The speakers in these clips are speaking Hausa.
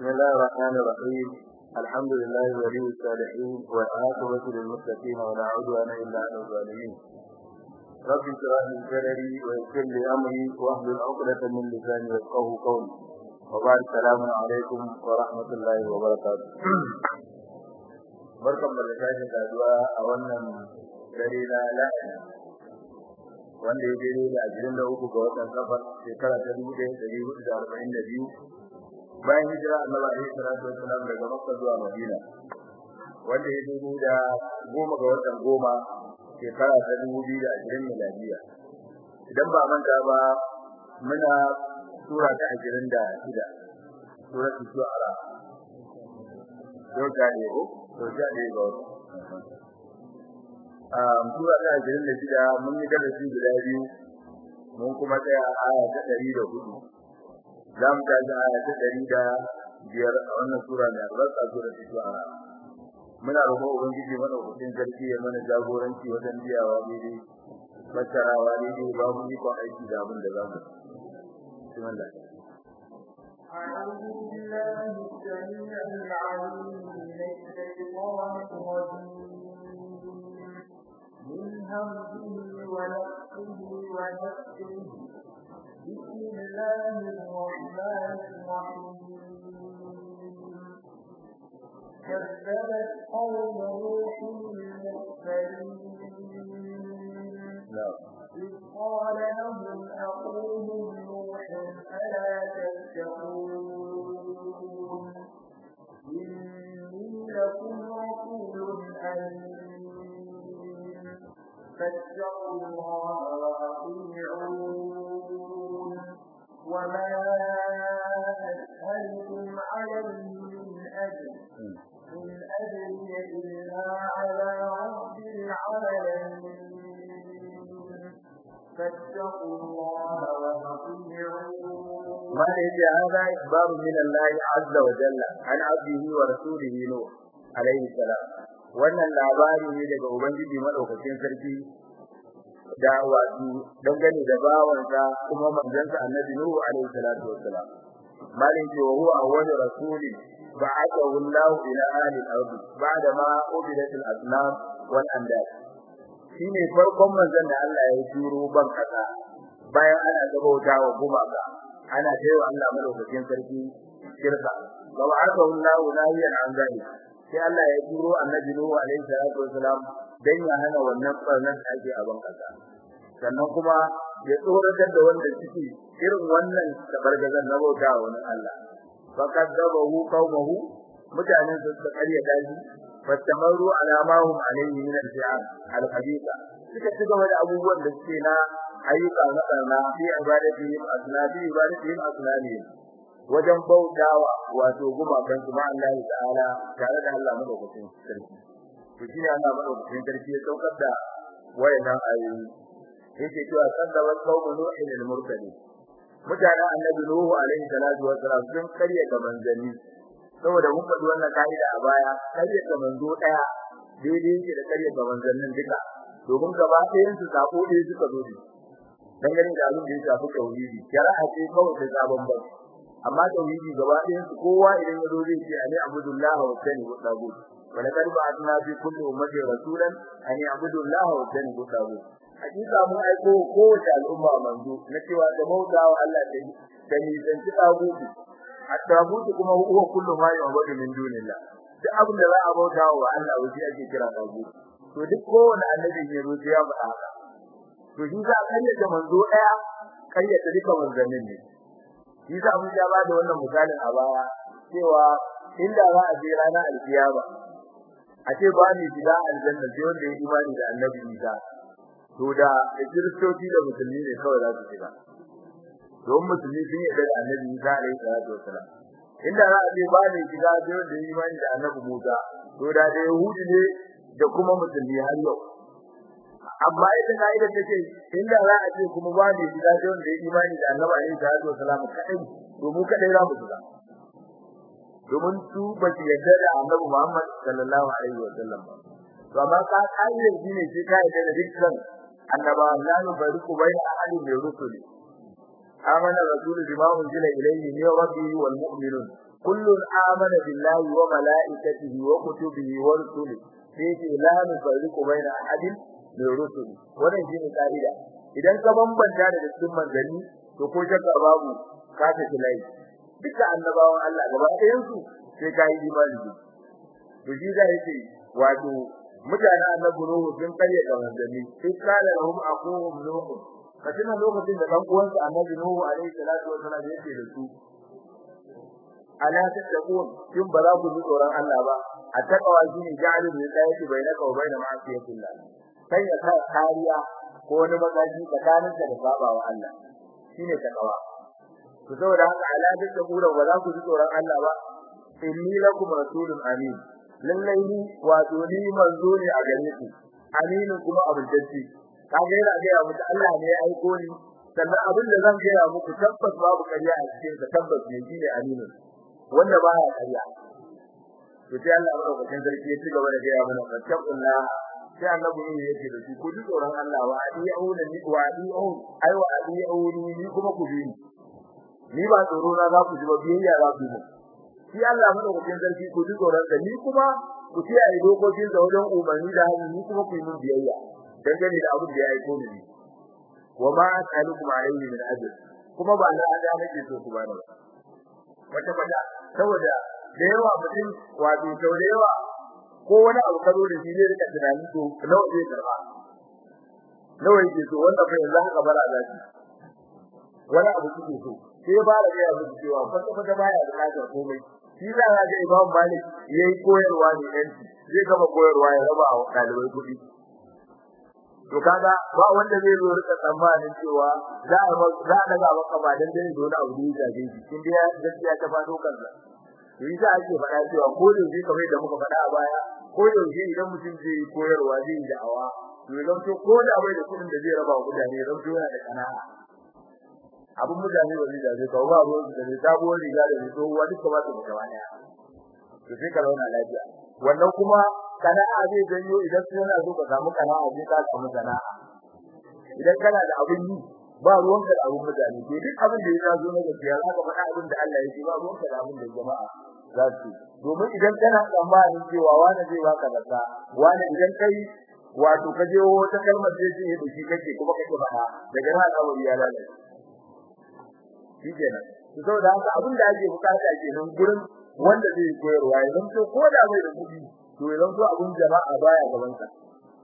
بسم الله الرحمن الرحيم الحمد لله ولي الصالحين والعاقبة للمتقين ولا عدوان إلا على الظالمين رب اشرح لي صدري ويسر لي أمري واحلل عقدة من لساني يفقهوا قولي وبعد السلام عليكم ورحمة الله وبركاته barkan da sake saduwa a wannan dare na lahadi wanda ya daidai da ashirin da uku ga watan safar shekara ta dubu ɗaya ɗari hudu da arba'in da biyu bayan hijira annabi alaihi salatu wassalam daga makka zuwa madina wanda ya daidai da goma ga watan goma shekara ta dubu biyu da ashirin miladiya idan ba manta ba muna sura ta ashirin da shida suratul shu'ara yau ta ne ko to ta ne ga um sura ta ashirin da shida mun yi darasi guda biyu mun kuma tsaya a aya ta ɗari da hudu za mu tashi aya ta ɗari da biyar a wannan sura mai albarka sura ta shu'ara muna roƙon ubangiji madaukakin sarki ya mana jagoranci wajen biyawa daidai fassarawa daidai babu ikon aiki da abin da za mu bismillah أعوذ بالله السميع العليم من الشيطان الرجيم من همزه ونفسه ونفسه بسم الله الرحمن الرحيم كذبت قوم نوح المرسلين إذ قال لهم أخوهم نوح ألا تتقون إني لكم رسول أمين فاتقوا الله وأطيعون وما أسألكم عليه من أجر إن أجري إلا على رب العالمين فاتقوا الله وأطيعون ما يجي هذا إخبار من الله عز وجل عن عبده ورسوله نوح عليه السلام wannan labari ne daga ubangiji madaukakin sarki da wato dangane da bawansa kuma manzansa annabi nuhu alaihi salatu wassalam malin ce wa huwa awwal rasuli ba'athahu Allah ila ahli al-ard ba'da ma ubidat al-asnam wal andad shine farkon manzon da Allah ya turo ban kasa bayan ana gabauta wa gumaka ana cewa Allah madaukakin sarki shirka wa ba'athahu Allah nahiyan an zalik sai Allah ya turo annabi Nuhu alaihi salatu wasalam dan ya hana wannan barnan da ake a ban kasa sannan kuma ya tsoratar da wanda suke irin wannan tabargazan na bauta wa wani Allah fakadabahu qaumahu mutanen su suka karya daji fastamaru ala ma hum alayhi min al-fi'al al-haditha suka ci gaba da abubuwan da suke na ayyuka na karna fi ibadati asnabi ibadati asnabi wajen bautawa wato gumakan su ma Allah ta'ala tare da Allah madaukakin sarki to shine Allah madaukakin sarki ya saukar da wayannan ayoyi yake cewa sadawa qaumu nuhin al-mursalin mutanen annabi nuhu alaihi salatu wa salam sun karya ga manzanni saboda mun faɗi wannan kaida a baya karya ga manzo daya daidai yake da karya ga manzannin duka domin gaba ɗayan su sako ɗaya suka zo ne dangane da abin da ya shafi tauhidi shari'a ce kawai ta sabon bai amma tauhidi gaba ɗayan su kowa idan ya zo zai ce ani abudullah wa tani wa tagut wala kad ba'athna fi kulli ummati rasulan an ya'budu Allah wa tani wa tagut hakika mun aiko kowace al'umma manzo na cewa da bautawa Allah da da ni dan ci tagutu at-tagutu kuma huwa kullu ma yu'budu min dunillah duk abin da za a bautawa wa Allah wuce ake kira tagutu to duk kowanne annabi ne zo ya faɗa haka to shi za a kayyade manzo daya kayyade duka manzannin ne shi za mu ja ba da wannan misalin a baya cewa inda za a je ranar alkiyama a ce ba ni shiga aljanna sai wanda ya imani da annabi Isa to da kiristoci da musulmi ne kawai za su shiga don musulmi sun yarda da annabi Isa alaihi salatu wasalam inda za a ce ba ni shiga sai wanda ya imani da annabi Musa to da da yahudi ne da kuma musulmi har yau amma ita kaida take inda za a ce kuma ba ne shiga sai wanda ya imani da Annabi alaihi salatu wasallam kadai to mu kadai za mu shiga domin su ba su yarda da Annabi Muhammad sallallahu alaihi wasallam to amma ka kaide shine sai ka yarda da dukkan annaba la nubariku bayna ahli min rusuli amana rasulu bima unzila ilayhi min rabbihi wal mu'minun kullun amana billahi wa malaikatihi wa kutubihi wa rusulihi sai ce la nufarriqu baina ahadin min rusuli wannan shine kaida idan ka bambanta da cikin manzanni to ko shakka babu ka ta tilai duka annabawan Allah gaba ɗayan su sai ka yi imani to shi da yake wato mutanen annabi Nuhu sun karya da manzanni sai kana lahum aquhum nuhu kacin lokacin da dan uwansa annabi Nuhu alaihi salatu wa salam yake da su ala tattaqun kin ba za ku ji tsoron Allah ba a takawa shine ja'alu min dayati bainaka wa bain ma'asiyatillah sai ya sa kariya ko wani magaji tsakanin da babawa Allah shine takawa to saboda haka ala tattaqun ba za ku ji tsoron Allah ba inni lakum rasulun amin lallai ni wato ni manzo ne a gare ku aminin kuma abudacci kaga yana ga muku Allah ne ya aiko ni sannan abin da zan gaya muku tabbas babu ƙarya a cikin sa tabbas ne shine aminin wanda ba ya ƙarya to sai Allah madaukakin sarki ya ci gaba da gaya mana fattakullah sai annabi ne yake da shi ku ji tsoron Allah wa adi'u da ni wa adi'u ai wa adi'u ni kuma ku bi ni ba tsoro na za ku ji ba biyayya za ku yi shi Allah madaukakin sarki ku ji tsoron sa ni kuma ku kiyaye dokokin sa wajen umarni da hannu ni kuma ku yi min biyayya dangane da abin da ya aiko ni wa ma as'alukum alayhi min ajr kuma ba na ada nake so ku bani ba wata bada saboda da yawa mutum wato sau da yawa ko wani abu karo da shi ne rika tunani to nawa zai karba nawa yake so wanda fa yanzu haka bara zaki wani abu kike so sai ba da ya muku cewa kwata kwata baya bukatar komai shi za ka ga Imam Malik yayi koyarwa ne yanci zai gaba koyarwa ya raba wa dalibai kuɗi to kaga ba wanda zai zo rika tsammanin cewa za a za a daga maka ba dan dai dole abu da ya gaje shi kin dai gaskiya ta fado kansa to yi za a ce faɗa cewa ko da yake kamar da muka faɗa a baya ko da yake idan mutum zai yi koyarwa zai yi da'awa to idan to ko da bai da kuɗin da zai raba wa mutane idan to yana da kana'a abun mutane ba zai da kawo ba ruwan da zai sabuwar riga da zai tsohuwa duka ba su da gaba daya to sai ka zauna lafiya wannan kuma sana'a zai janyo idan kana so ka samu sana'a zai ka samu sana'a idan kana da abin yi ba ruwanka da abin mutane to duk abin da ya zo na gaskiya za ka faɗa abin da Allah ya ce ba ruwanka da abin da jama'a za su domin idan kana tsammanin cewa wani zai baka zakka wani idan kai wato ka je wata kalmar da yake da shi kake kuma kake faɗa daga nan al'amari ya lalace shi kenan to saboda haka abin da ake bukata kenan gurin wanda zai koyarwa ya zanto ko da bai da kuɗi to ya zanto abin jama'a baya gaban sa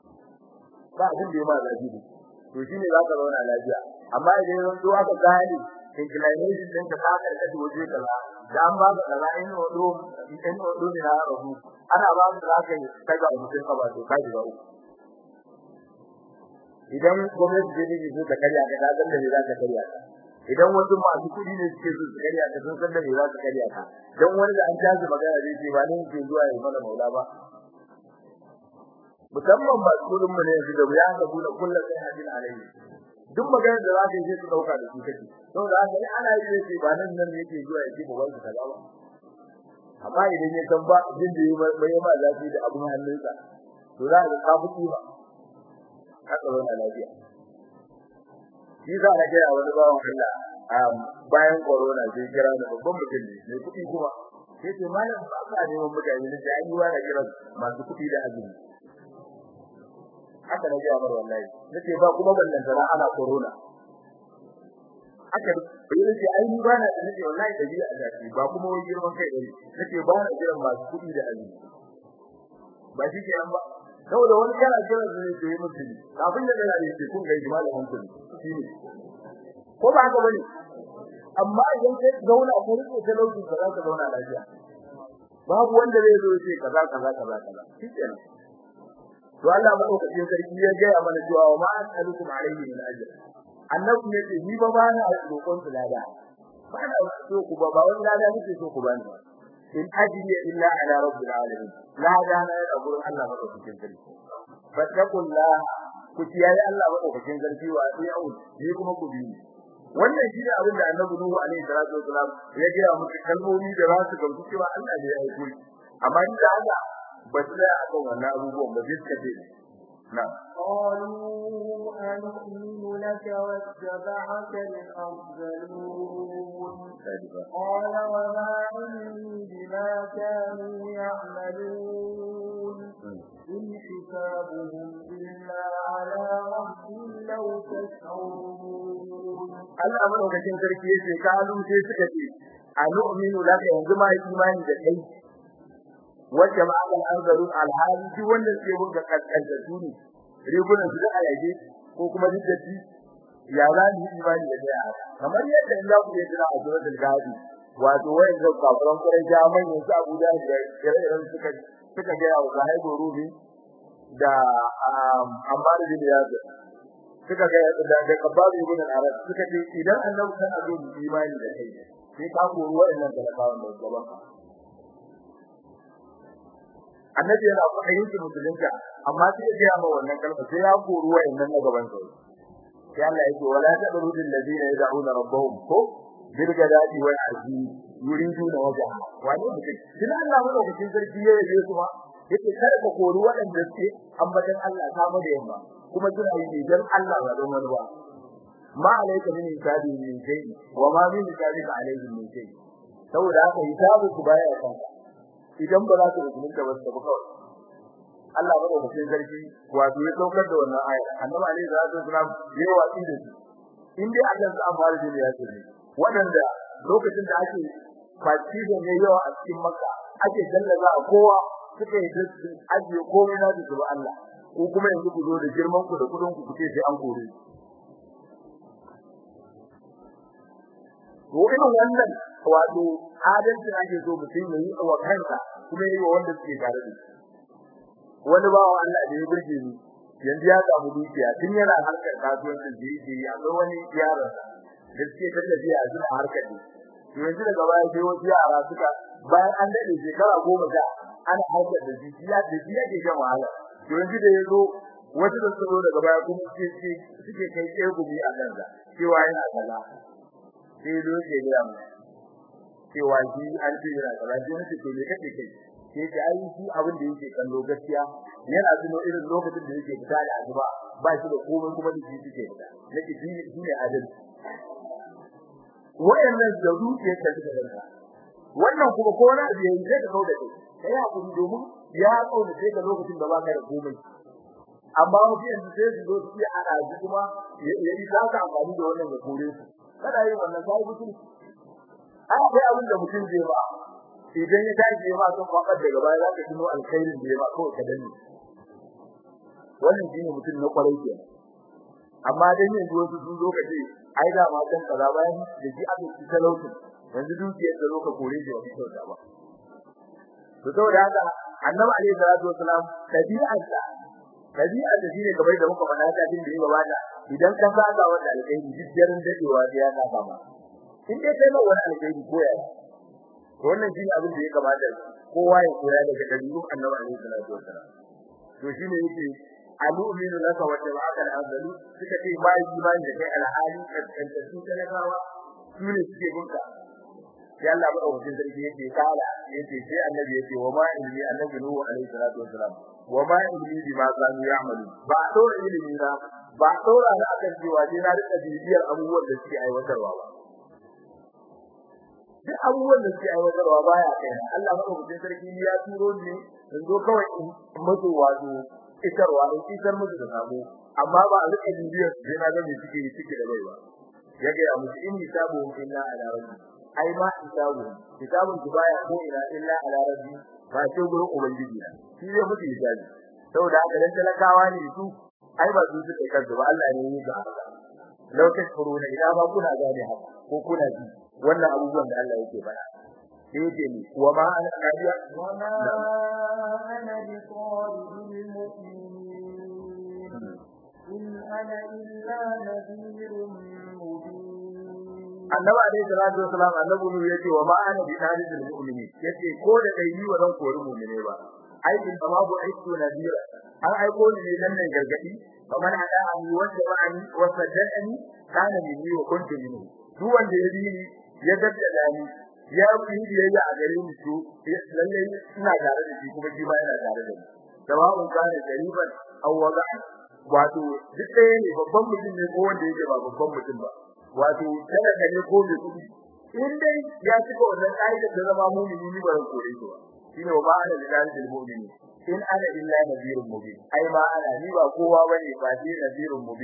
ba abin da ya ma zafi ne to shine za ka zauna lafiya amma idan ya zanto aka gane inclination ɗin ka ka karkata waje kaza da an ba ka kaza in wado in wado ne na rabu ana ba ka zaka yi kaga mutum ka ba to ka ji ba idan gwamnati zai yi zo ta karya ka da zan da za ka karya ka idan wasu masu kudi ne suke so su karya ka sun san da me za su karya ka dan wani da an tashi magana zai ce ba ne ke zuwa ya mana maula ba musamman ba kudin mu ne yanzu da ya ga bula kullu sai hadin alaihi duk maganar da za ka yi su dauka da su kake saboda haka ne ana yi ce ba nan nan yake zuwa ya ce ba wanda kaza ba amma idan ya san ba jin da bai ma zafi da abun hannunsa to za ka ka fuki ba haka zauna lafiya shi za a ga wani bawan Allah bayan corona sai kira da babban mutum ne mai kuɗi kuma sai ce malam ba ka neman mutane ne da ayyuwa da kira masu kuɗi da azumi haka na ga mar wallahi nace ba kuma ballan tara ana corona haka bai ce ai ni ba na da nace wallahi da biya da shi ba kuma wai girman kai bane nace ba na kiran masu kuɗi da azumi ba shi ke an ba saboda wani kana jira da ne yi mutum kafin da yana da kun ga malamin mutum shine ko ba haka bane amma idan kai zauna ko rike talauci ka zaka zauna lafiya babu wanda zai zo ce kaza kaza kaza kaza shikenan to Allah madaukakin sarki ya ga mana cewa wa ma asalukum alayhi min ajr annabi yace ni ba ba na roƙon su lada ba na so ku ba ba wani lada nake so ku bani in ajri illa ala rabbil alamin lada na da gurin Allah madaukakin sarki fattakullah ku kiyaye Allah madaukakin sarki wa atiyu ni kuma ku bi wannan shine abin da Annabi Nuhu alaihi salatu wasalam ya gaya muku kalmomi da za su gamsu cewa Allah ne ya aiko shi amma ni da haka ba su da akan wannan abubuwan ba zai kace na قالوا أنؤمن لك واتبعك الأرذلون قال وما علمي Allah madaukakin sarki yace kalu sai suka ce anu'minu laka yanzu ma imani da kai wacce ma akan anzaru alhali shi wanda ke wuga kaskanta su ne rigunan su da alaje ko kuma diddati ya za ni imani da kai kamar yadda in za ku yi tana a suratul gadi wato wayan da kafiran kurai jaman yanzu Abuja da ire-iren suka suka ga wa Zahaibu Rubi da Ammar bin Yasir suka ga da da Kabab ibn Arab suka ce idan annabi kan azo imani da kai sai ka koro wayannan talakawan da gaban ka annabi yana fahimtar su musulunta amma sai ya ga ma wannan kalma sai ya koro wayannan na gaban sa sai Allah yake wala tabrudul ladina yad'una rabbahum ko bilgadati wal aji yuriduna wajha wani mutum kin Allah mu lokacin sarki ya yabe su ma yake kada ka kori waɗanda suke ambatan Allah ta mu da yamma kuma kina yi dan Allah ba don wani ba ma alayka min hisabi min shay wa ma min hisabi alayhi min shay saboda haka hisabu ku baya kanka idan ba za ku rubuta ba su kawai Allah ba da cikin sarki wato ya saukar da wannan aya annabi alayhi salatu wasalam ya watsi da shi in dai Allah ya amfara da ya ce waɗanda lokacin da ake faci da ne yawa a cikin makka ake dallaza a kowa suka yi dasu ajiye komai na da zuwa Allah ko kuma yanzu ku zo da girman ku da kudin ku kuce sai an kore ko irin wannan wato adalci ake so mutum ya yi wa kansa kuma yi wa wanda suke tare da shi wani bawa Allah da ya burge ni yanzu ya samu dukiya tun yana harkar kasuwancin da yake yi akwai wani yaron da suke ta tafiya a zuwa harkar ne to yanzu daga baya sai wasu yara suka bayan an dade shekara goma sha ana harkar da shi ya da shi yake shan wahala to yanzu da yazo wasu da suka zo daga baya kuma suke suke kai tsegumi a kansa cewa yana kaza sai zo ke gaya mu cewa shi an ce yana kaza sai nace to me kake kai sai ta ai shi abin da yake kallo gaskiya yana tuno irin lokacin da yake fita da azuba ba shi da komai kuma da shi yake fita nake shi ne adalci wayannan da duke ta suka danka wannan kuma ko na da yayi sai ka kauda kai kai hakuri domin ya kauda sai ka lokacin da baka da komai amma wani yanzu sai su zo su yi ana ji kuma ya yi za ka amfani da wannan ya kore su kada yi wannan sai mutum ai sai abin da mutum zai ba idan ya tashi ma sun faɗa daga baya za ka tuno alkhairin da ya ba kawai ka danne wannan shine mutum na kwarai kenan amma dan yanzu wasu sun zo ka ce ai da ma kan kaza bayan da ji aka ci talautin yanzu dukiyar da zo ka kore shi wa kyauta ba to saboda haka annabi alaihi salatu wasalam tabi'arsa tabi'ar da shine kamar da muka faɗa ta din da ya gabata idan ka saka wanda alƙairi jiddarin dadewa da ya saka ma in dai kai ma wani alƙairi ko ya to wannan shine abin da ya kamata kowa ya koya daga dabi'un annabi alaihi salatu wasalam to shine yake alu'minu laka wa tabaka al-azali suka ce ba imani da kai alhali kaskanta su talakawa su ne suke bunka sai Allah ba wajen sarki yake kala yace sai annabi yace wa ma ilmi annabi nuhu alaihi salatu wasalam wa ma ilmi bima kanu ya'malu ba dora ilmi na ba dora na akan cewa sai na rika bibiyar abubuwan da suke aiwatarwa ba duk abubuwan da suke aiwatarwa baya kai Allah ba wajen sarki ya turo ni in zo kawai in mutu wato isarwa in isar musu da sabo amma ba a rika bibiyar sai na ga me suke yi suke da bai ba ya ga musu in hisabu illa ala rabbi ai ma hisabu hisabun ki baya ko ila illa ala rabbi ba sai gurin ubangiji na shi zai mutu hisabi saboda haka dan talakawa ne su ai ba su suke kansu ba Allah ne ya ga haka law tashkuruna ila ba kuna gane haka ko kuna ji wannan abubuwan da Allah yake faɗa sai yake ni wa ma ana kariya wa ma ana bi qawlil mu'minin in ana illa nadhirun mubin annabi alayhi salatu wasalam annabi ne yace wa ma ana bi talibul mu'mini yace ko da dai ni wannan kori mu'mine ba ai bin ma bu aitu nadira an aiko ni ne dan nan gargadi kamar hada an wanda ba ani wa saddani kana minni wa kuntu minhu duk wanda ya bi ni ya daddada ni ya yi biyayya a gare ni to lalle ina tare da shi kuma shi ma yana tare da ni sawa'un kana gariban aw wada'a wato duk ɗaya ne babban mutum ne ko wanda yake ba babban mutum ba wato kada ka ne ko mai kudi in dai ya cika wannan kaidar da zama mu'mini ni ba ran kore shi ba shine wa ba'ala lidalil mu'mini in ana illa nadhirun mubin ai ma ana ni ba kowa bane ba dai nadhirun mubin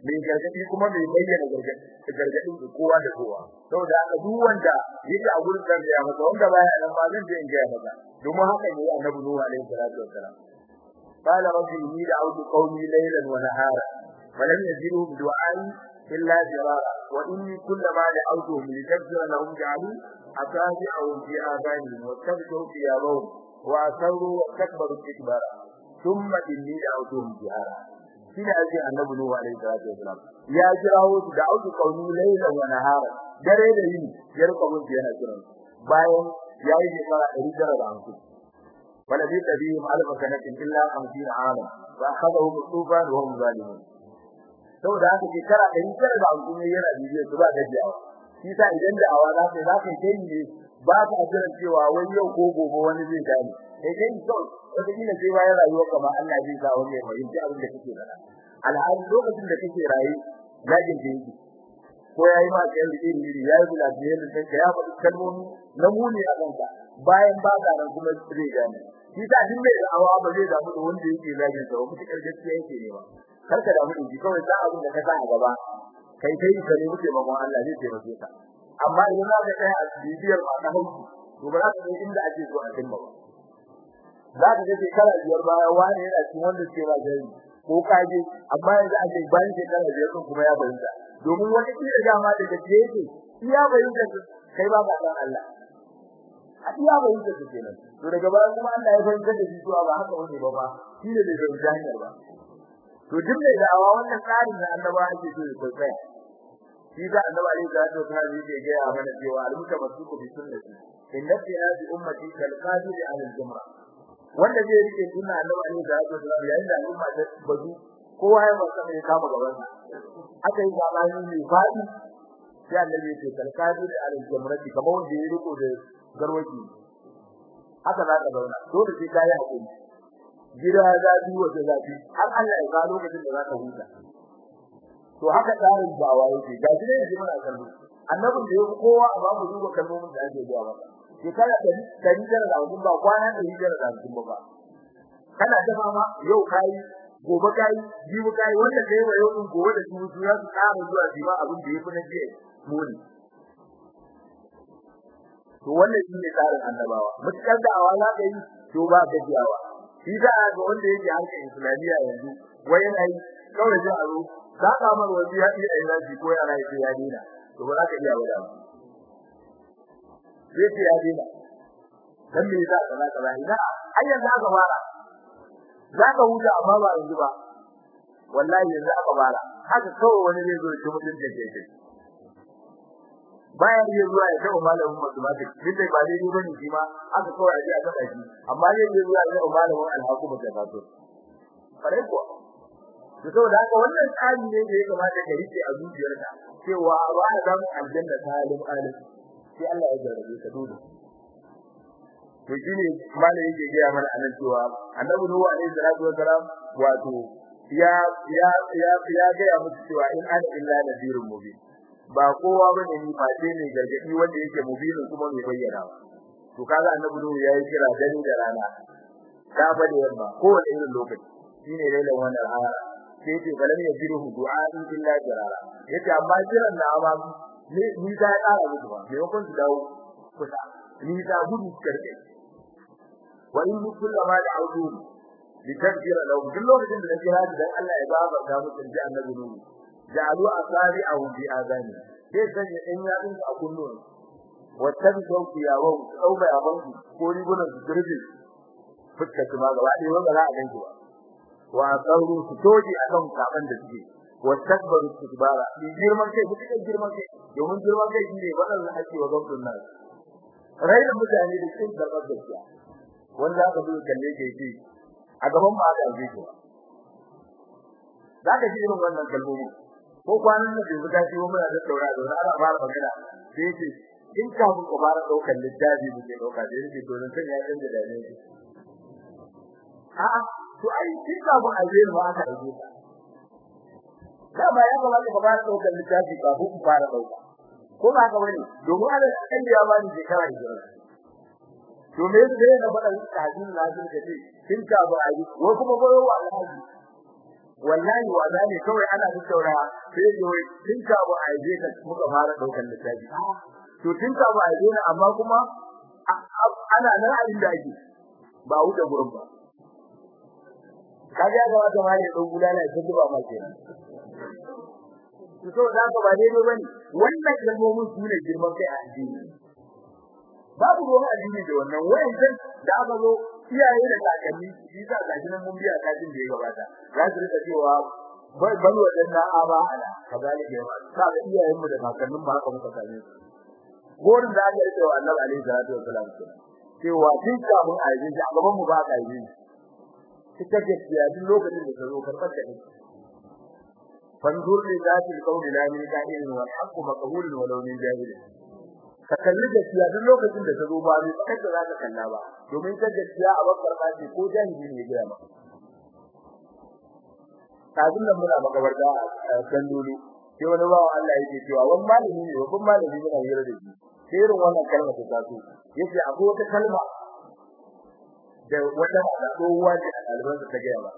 mai gargadi kuma mai bayyana gargadi gargadin ga kowa da kowa saboda haka duk wanda yake a gurin da ya masa wanda baya nan ba zan je in ga masa domin haka ne annabi Nuhu alaihi salatu wassalam قال رب إني دعوت قومي ليلا ونهارا فلم يزدهم دعائي إلا فرارا وإني كلما دعوتهم لتغفر لهم جعلوا أصابعهم في آذانهم واستبشروا ثيابهم وأسروا واستكبروا استكبارا ثم إني دعوتهم جهارا shine ake annabi Nuhu alaihi salatu wasalam ya kirawo su da auki kauni laila wa nahara dare da yini ya rika mun yana kiran bayan yayi shekara 150 wala bi tabihim alf sanatin illa 50 ama fa akhadahu tufan wa hum zalimun saboda haka shekara 150 yana bibiya su ba gajiyawa shi sa idan da awa za ka za ka kai ne ba ka jiran cewa wani yau ko gobe wani zai gane kai kai kawai wata kila sai bayan rayuwar ka ma Allah zai sa wani ya fahimci abin da kake faɗa alhali lokacin da kake raye zagin da yake ko yayi ma kai da iri iri yayi bula da yanda sai ka ya faɗi kalmomi na muni a kanka bayan ba ka nan kuma zai gane shi sa duk mai da'awa ba zai damu da wanda yake zagin sa ba mutukar gaskiya yake ne ba kar ka damu da shi kawai sa abin da ka sa a gaba kai kai ka ne muke mamman Allah zai taimake ka amma idan za ka tsaya a bibiyar ma ta hauki to ba za ka san inda ake so a cimma ba za ka ga shekara biyar baya wani yana cikin wanda ke ba gari ko kaje amma yanzu ake bayan shekara biyar din kuma ya bayyana domin wani kira dama da gaske yake iya bayyana kai ba ka san Allah a iya bayyana su kenan to daga baya kuma Allah ya fahimta da shi cewa ba haka wani ba ba shi ne bai fahimta hanyar ba to duk mai da'awa wannan tsarin da annaba ake so ya kwaikwaya shi da annabi alaihi salatu wasallam yake ga ya mana cewa al-mutamassiku bi sunnati inna fi hadhihi ummati kal-qadir 'ala al-jumra wanda zai rike sunna annabi alaihi salatu wasallam yayin da al'umma ta bazu kowa ya masa mai kama gaban sa aka yi zabani mai fadi sai annabi ya ce kal-qadir 'ala al-jumrati kamar wanda ya riko da garwaji haka za ka zauna dole sai kai hakuri gida zafi waje zafi har Allah ya ga lokacin da za ka huta to haka tsarin bawa yake ga shi ne yanzu muna kallo annabin da yake kowa amma mu duba kalmomin da ake zuwa maka shekara da dari da rabun ba kwana da dari da rabun ba ba kana da mama yau kai gobe kai jibi kai wanda kai wa yau din gobe da su su ya su tsara zuwa jima abin da yafi na jiya muni to wannan shine tsarin annabawa mutakar da awala da yi to ba gajiyawa shi da ga wanda yake harkar islamiyya yanzu wai yana yi kawai sai a zo za ka mar wani ya iya ina ji ko yana yi ya dina to ba za ka iya wada ba sai ya dina dan me za ka za ka ina ai yanzu aka fara za ka huta amma ba yanzu ba wallahi yanzu aka fara haka kawai wani zai zo shi mutun da ke bayan ya zuwa ya taɓa malamin mathematics duk da ba daidai bane shi ma aka kawai aje a taɓa shi amma zai je zuwa ya taɓa malamin alhaku da kaso kare ko to saboda haka wannan tsari ne da ya kamata ka rike a zuciyarka cewa ba a samu aljanna ta alim alim sai Allah ya jarabe ka dole to shine malai yake ga mana anan cewa annabi nuhu alaihi salatu wasalam wato ya ya ya ya ga musu cewa in ana illa nadirun mubin ba kowa bane ni face ne gargadi wanda yake mubin kuma mai bayyana to kaga annabi nuhu yayi kira dare da rana ka ba da yamma kowane irin lokaci shine lailan wannan aya sai ce balam ya jiruhu du'a'in illa jarara yace amma kiran na amma ni ni da ya kara musu ba me yakon su dawo kusa ni da gudu karke wa in kullama da'udu litakfira lahum duk lokacin da nake hadi dan Allah ya baba ga musu ji annabi nuhu ja'alu asabi'ahu bi azani sai sanya dan yadin a kullun wa tabu ya wa au bai abanku ko rigunan su girbe fuskar su ma gaba ɗaya wanda za a ganki ba wa sauru su toji akan kaban da suke wa takbaru istikbara bi girman kai su cikin girman kai domin girman kai shine badan da ake wa gwamnatin nan raina mutane da cikin karbar gaskiya wanda aka bi kalle ke ce a gaban ba aka yi ko zaka ji irin wannan kalmomi ko kwanan da bai buga shi muna da daura da ana fara magana sai ce in ka mu ko fara daukar littafi mu ke dauka da yake to zan ya canza da ne a'a to ai kin ka mu aje mu aka aje ka ba ya kamata ka fara daukar littafi kafin ku fara dauka ko ba ka bane domin Allah kan ya ba ni shekara da to me yake da faɗa kafin lazim ka ce kin ka ba aje ko kuma goyo wa alhaji wallahi wada ne kawai ana tattauna sai ya wai tun ka ba a je ka muka fara daukan littafi to tun ka ba a je amma kuma ana nan a inda ake ba wuce gurin ba kaga ga wata mali dan gudana ya duba ma kenan to da ka ba dai bane wannan kalmomin su ne girman kai a addini babu ruwan addini da wannan wayan da aka zo iyaye da kakanni shi za ga gidan mun biya kafin da ya gabata za su rika cewa bai bal wadanna aba ala kazalika yawa ka ga iyayen mu da kakannin ba haka muka same su gorin da aka rike wa Annabi alaihi salatu wasalam cewa tun kafin a yi a gaban mu ba ka yi kika gaskiya duk lokacin da ka zo karɓar da ni fanzur li zati alqawli la min qa'ilin wal haqqu maqbulun walau min jahilin ka kalli gaskiya duk lokacin da ka zo ba mai fakar da zaka kalla ba domin ta gaskiya a bakar ba ce ko jahili ne ya ma kafin nan muna makabarta a kan dole sai wani bawo Allah yake cewa wani malami ne babban malami ne hira da shi sai irin wannan kalma ta taso yace akwai wata kalma da wata da kowa da alban ta gaya ba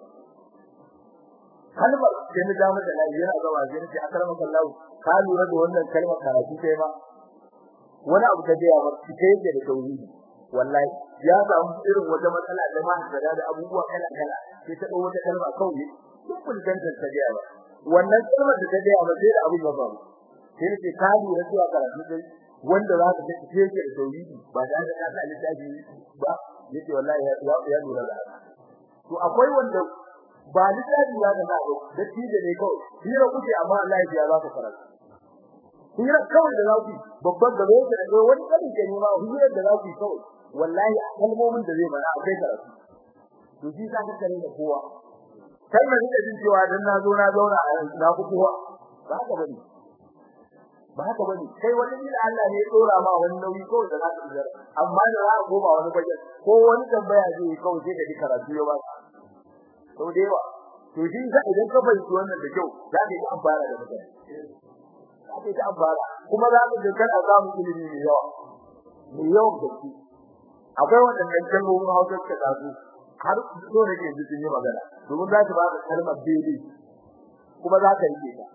kalmar sai ni da mata lai yana zama zai ce akalma sallahu ka lura da wannan kalmar karatu sai ma wani abu da gaya ba sai yake da tauhidi wallahi ya samu irin wata matsala da ma da da abubuwa kala kala sai ta dawo wata kalma kawai duk kun danta ta gaya ba wannan kalmar da ta gaya ba sai da abu ya faru sai ne ka lura cewa karatu sai wanda za ka take yake da tauhidi ba da ka sa littafi ba yace wallahi ya ya lura da to akwai wanda ba littafi ya ga ba da tije ne kawai hira kuke amma Allah ya za ka karatu hira kawai da zaki babban da zai da wani kadin ke nima hira da zaki kawai wallahi a kalmomin da zai mana akai karatu to shi ka kare da kowa kai mai da jin cewa dan na zo na zauna a na ku kowa ba haka bane ba haka bane kai wani da Allah ne ya dora ma wani nauyi kawai da zaka yi amma da za ka goma wani baje ko wani tambaya zai kawai sai ka ji karatu ya ba sau da yawa to shi sa idan ka fahimci wannan da kyau za ka yi amfana da mutane za ka yi amfana kuma za ka ga kana samun ilimi mai yawa mai yawan gaske akwai waɗannan kalmomin Hausa suka taso har so da ke sun yi magana domin za su ba ka kalmar daidai kuma za ka rike ta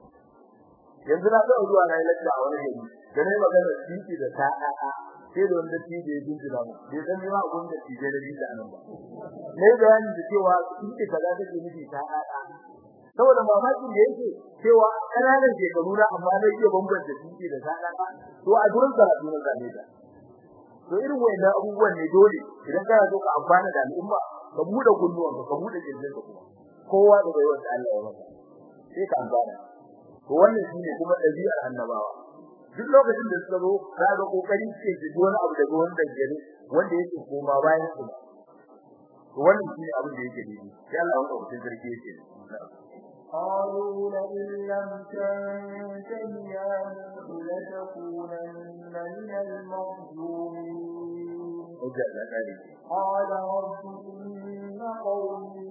yanzu na taɓa zuwa na yi lacca a wani gari da na yi magana titi da ta'a sai da wanda tije ya jinjina mu bai san ma abun da tije da jinjina nan ba ne bayani da cewa titi kaza take nufi ta'a saboda mamakin da yake cewa kananan shekaru na amma na iya bambanta titi da ta'a to a gurin karatu na zane ta to irin wayannan abubuwan ne dole idan kana so ka amfana da al'umma ka bude kunnuwan ka bude kirjin ka kuma kowa da bai wanda Allah ya maka sai ka amfana to wannan shine kuma dabi'ar annabawa duk lokacin da suka zo za ga kokari ce ji wani abu daga wanda gari wanda yake koma bayan su to wannan shine abin da yake daidai sai Allah ya wuce sarki yake قالوا لئن لم تنته يا موسى لتكونن من المرجومين قال رب إن قومي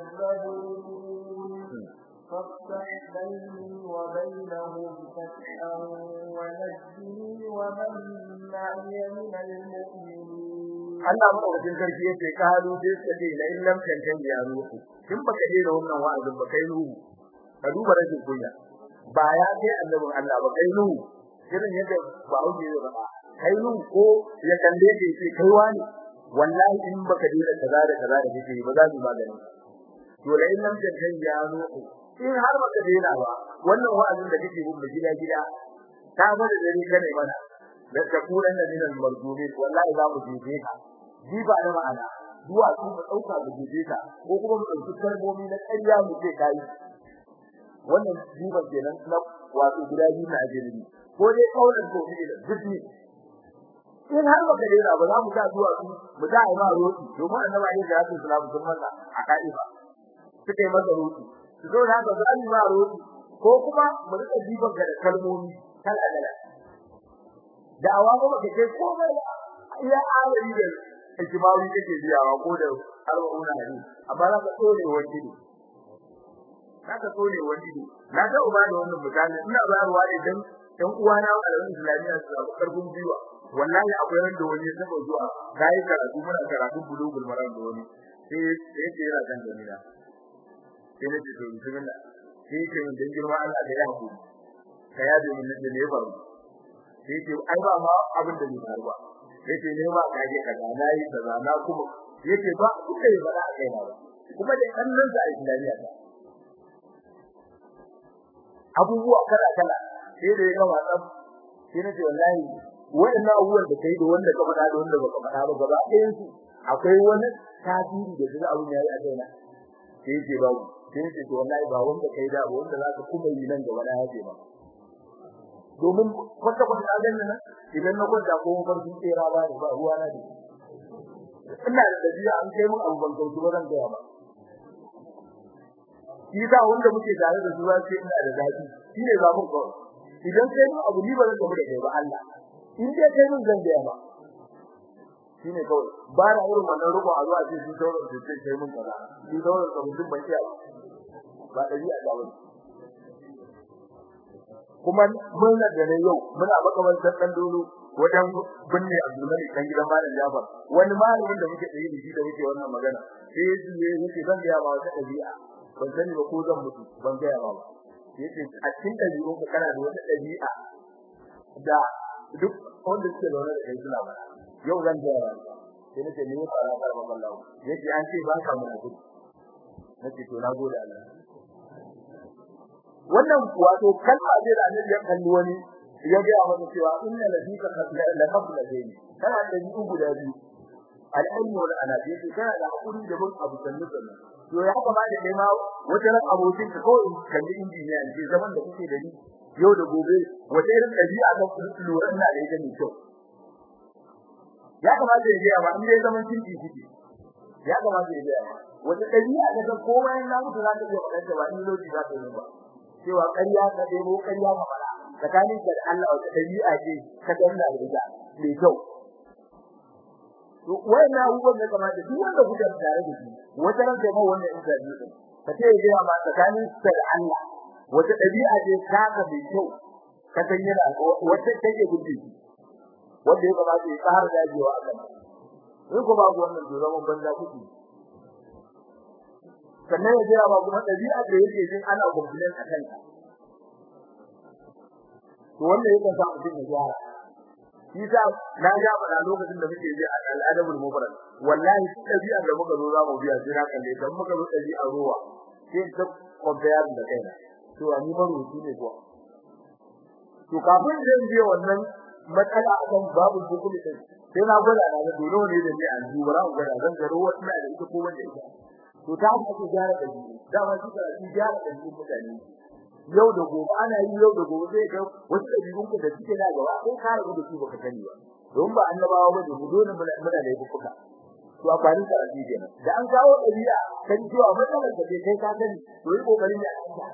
كذبون فافتح بيني وبينهم فتحا ونجني ومن معي من المؤمنين Allah madaukakin sarki yace kalu sai suka ce la in lam tantan ya ruhu kin baka je da wannan wa'azin ba kai ruhu ka duba rashin kunya ba ya kai annabin Allah ba kai ruhu irin yadda ba auke ba kai ruhu ko ya kalle ke ce kai wani wallahi in baka je da kaza da kaza da kake ba za mu magani to la in lam tantan ya ruhu in har baka je da ba wannan wa'azin da kake bin gida gida ta bada dare kane mana da kakuran da dinan marjumin wallahi za mu jefe ka ji ba da ma'ana duwa su mu dauka mu jefe ka ko kuma mu dauki kalmomi na ƙarya mu ce kai wannan jiba kenan na wato guda biyu na ajiri ko dai kaulan ko ne da zubi in har baka dena ba za mu ga duwa su mu da ai ma roti domin annabi alayhi salatu wasallam sun masa a kaifa suka yi masa roti su zo da ga za ma roti ko kuma mu rika jiban ga kalmomi kala kala da'awa ba ba kai komai ya alari da ikimawi kake biyawa ko da arba'una hadisi amma za ka tsone wani ne za ka tsone wani ne na ga uba da wannan mutane ina bayarwa ne dan ɗan uwana a ran islamiyya su samu karfin biwa wallahi akwai ran da wani sabo zuwa kai karatu muna karatu bulugul maram da wani sai sai yana kan jamila sai na ce to bismillah sai ce mun dan girma Allah da ya hakuri ka ya da mun da ne faru sai ce ai ba ma abin da ni faruwa sai ce ne ma ka je kaza na yi kaza na kuma yace ba kuka yi bada kai na ba kuma da kallon sa a Islamiyya ta abubuwa kala kala sai da ya ga wasan sai na ce wallahi waɗannan abubuwan da kai da wanda ka faɗa da wanda baka faɗa ba gaba ɗayan su akwai wani tasiri da zuwa abun yayi a kaina sai ce ba sai ce to wallahi ba wanda kai da ba wanda zaka kuma yi nan gaba na yaje ba domin kwata kwata a ganin nan idan na kwanta ko ban sun tsira ba ba ruwa na da ina da dabi'a an kai mun abu ban kauce ba zan gaya ba shi da wanda muke tare da zuwa sai ina da zaki shine zabun kawai idan kai mun abu ni ba zan gaba da kai ba Allah in dai kai mun zan gaya ba shine kawai ba na irin wannan ruko a zuwa ce shi sauran su ce kai mun kaza shi sauran su mutum ban iya ba dabi'a da wani kuma mun da ne yau muna makamantar dan dolo wajen binne Abdullahi dan gidan Malam Jafar wani malamin da muke tsaye da shi da muke wannan magana sai yace yace zan ga ba wata dabi'a ban sani ba ko zan mutu ban ga ba yace a cikin dabi'un ka kana da wata dabi'a da duk wanda suke zaune da kai suna ba yau zan ga ba sai nace ne ya fara fara Allah yace an ce ba ka mu gudu nace to na gode Allah wannan wato kalma ce da annabi ya kalli wani ya ga masa cewa inna ladika la qabla dayni kana da ni guda biyu al-ilmu wal anabi kana da hakuri da bin abu sannu sannu to ya kuma da kai ma wata ran abokin ka kawai kalli injiniya ne zaman da kuke da ni yau da gobe wata irin dabi'a ga lura ina da ita ne kyau ya kamata ya ga ma in dai zaman cinki kike ya kamata ya ga wata dabi'a da komai na mutu za ta iya faɗa ba in lokaci za ta yi ba cewa ƙarya ka debo ƙarya ka fara tsakanin da Allah wata dabi'a ce ka danna da ita mai kyau to wannan abubuwan da kamata duk wanda kuka tare da shi wata ran kai ma wannan interview din ka ce ya ma tsakanin da Allah wata dabi'a ce ka ka mai kyau ka san yana wata take gudu wanda ya kamata ya tsara dajewa a kan in ko babu wannan to zaman banza kuke sannan ya jira ba kuma dabi'a da yake jin ana gumbulen a kanka to wanda yake sa mutum ya gyara shi sa na ga fada lokacin da muke ji al'adabul mufrad wallahi shi dabi'a da muka zo za mu biya sai na kalle dan muka zo dabi'a ruwa sai ta compare da kaina to ani baro shi ne kuwa to kafin zan biya wannan matsala akan babu hukumi din sai na gwada na dole ne da ni an duba ran gwada zan ga ruwa ina da ita ko wanda ita to ta haka ake gyara da shi dama shi da shi gyara da shi mutane yau da gobe ana yi yau da gobe sai ga wasu dabi'un ku da suke da gaba sai ka rabu da su baka sani ba don ba annabawa ba mu dole muna da yabuka to a kwanin da rabi kenan da an kawo dabi'a kan cewa matsalar da kai ka sani to yi kokarin da aka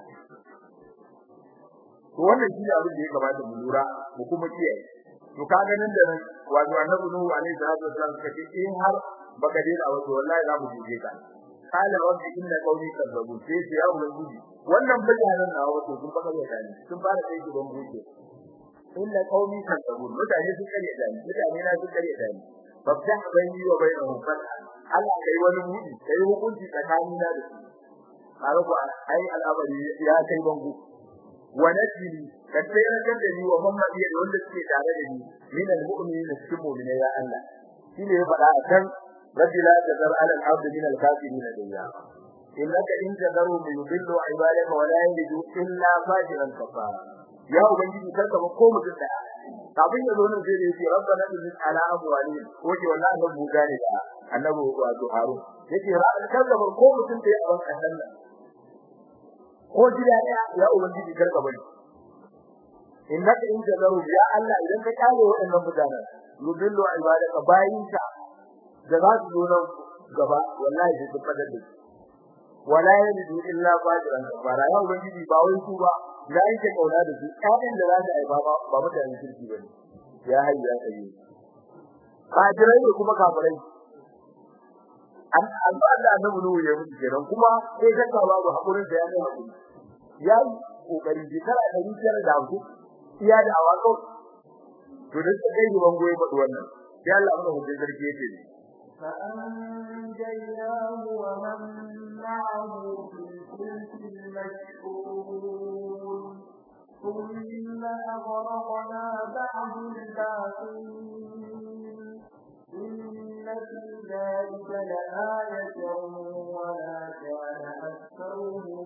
to wannan shi ne abin da ya kamata mu lura mu kuma kiyaye to ka ga nan da nan wato annabi nuhu alaihi salatu wasallam kace in har baka dena wato wallahi za mu jije ka qala rabbi inna qawmi kadzabu sai ya ubangiji wannan bayanan na wato sun baka da dani sun fara sai gaban buke inna qawmi kadzabu mutane sun kare dani mutane na sun kare dani babta bayni wa bainahum fatha Allah kai wani mudi kai hukunci tsakanin da su kare ku ai al'amari ya kai bangu wa najini kan sai na da ni wa mamma iya wanda suke tare da ni min al-mu'minin cikin mu'mina ya Allah shine ya faɗa akan رب لا تذر على الأرض من الكافرين ديارا إنك إن تذروا يضلوا عبادك ولا يجدوا إلا فاجرا كفارا يا ubangiji karka ba ko mutum daya kafin ya zo nan sai yace rabbana inna ala amwalihim waje wallahi ban buga ne da annabi wato harun yace ran karka ba ko mutum daya a wannan nan ko jira daya ya ubangiji karka bari innaka in tazaru ya Allah idan ka kare waɗannan mutanen yudillu ibadaka bayinka da za su zo nan gaba wallahi sai su fadar da su wala yalidu illa fajiran kafara ya ubangiji ba wai su ba da yake kauna da su ƴaƴan da za su aiba ba ba mutanen kirki bane ya hayya ya kai fajirai ne kuma kafirai an an ba da annabi nuhu ya mutu kenan kuma sai ka kawo babu hakurin da ya kai hakuri ya yi kokari shekara ɗari biyar da hamsin iya da awako to da suka kai gaban goyi faɗi wannan sai Allah mana hujjar sarki yake ne فأنجيناه ومن معه في الفلك المشحون ثم أغرقنا بعد الباقين إن في ذلك لآية وما كان أكثرهم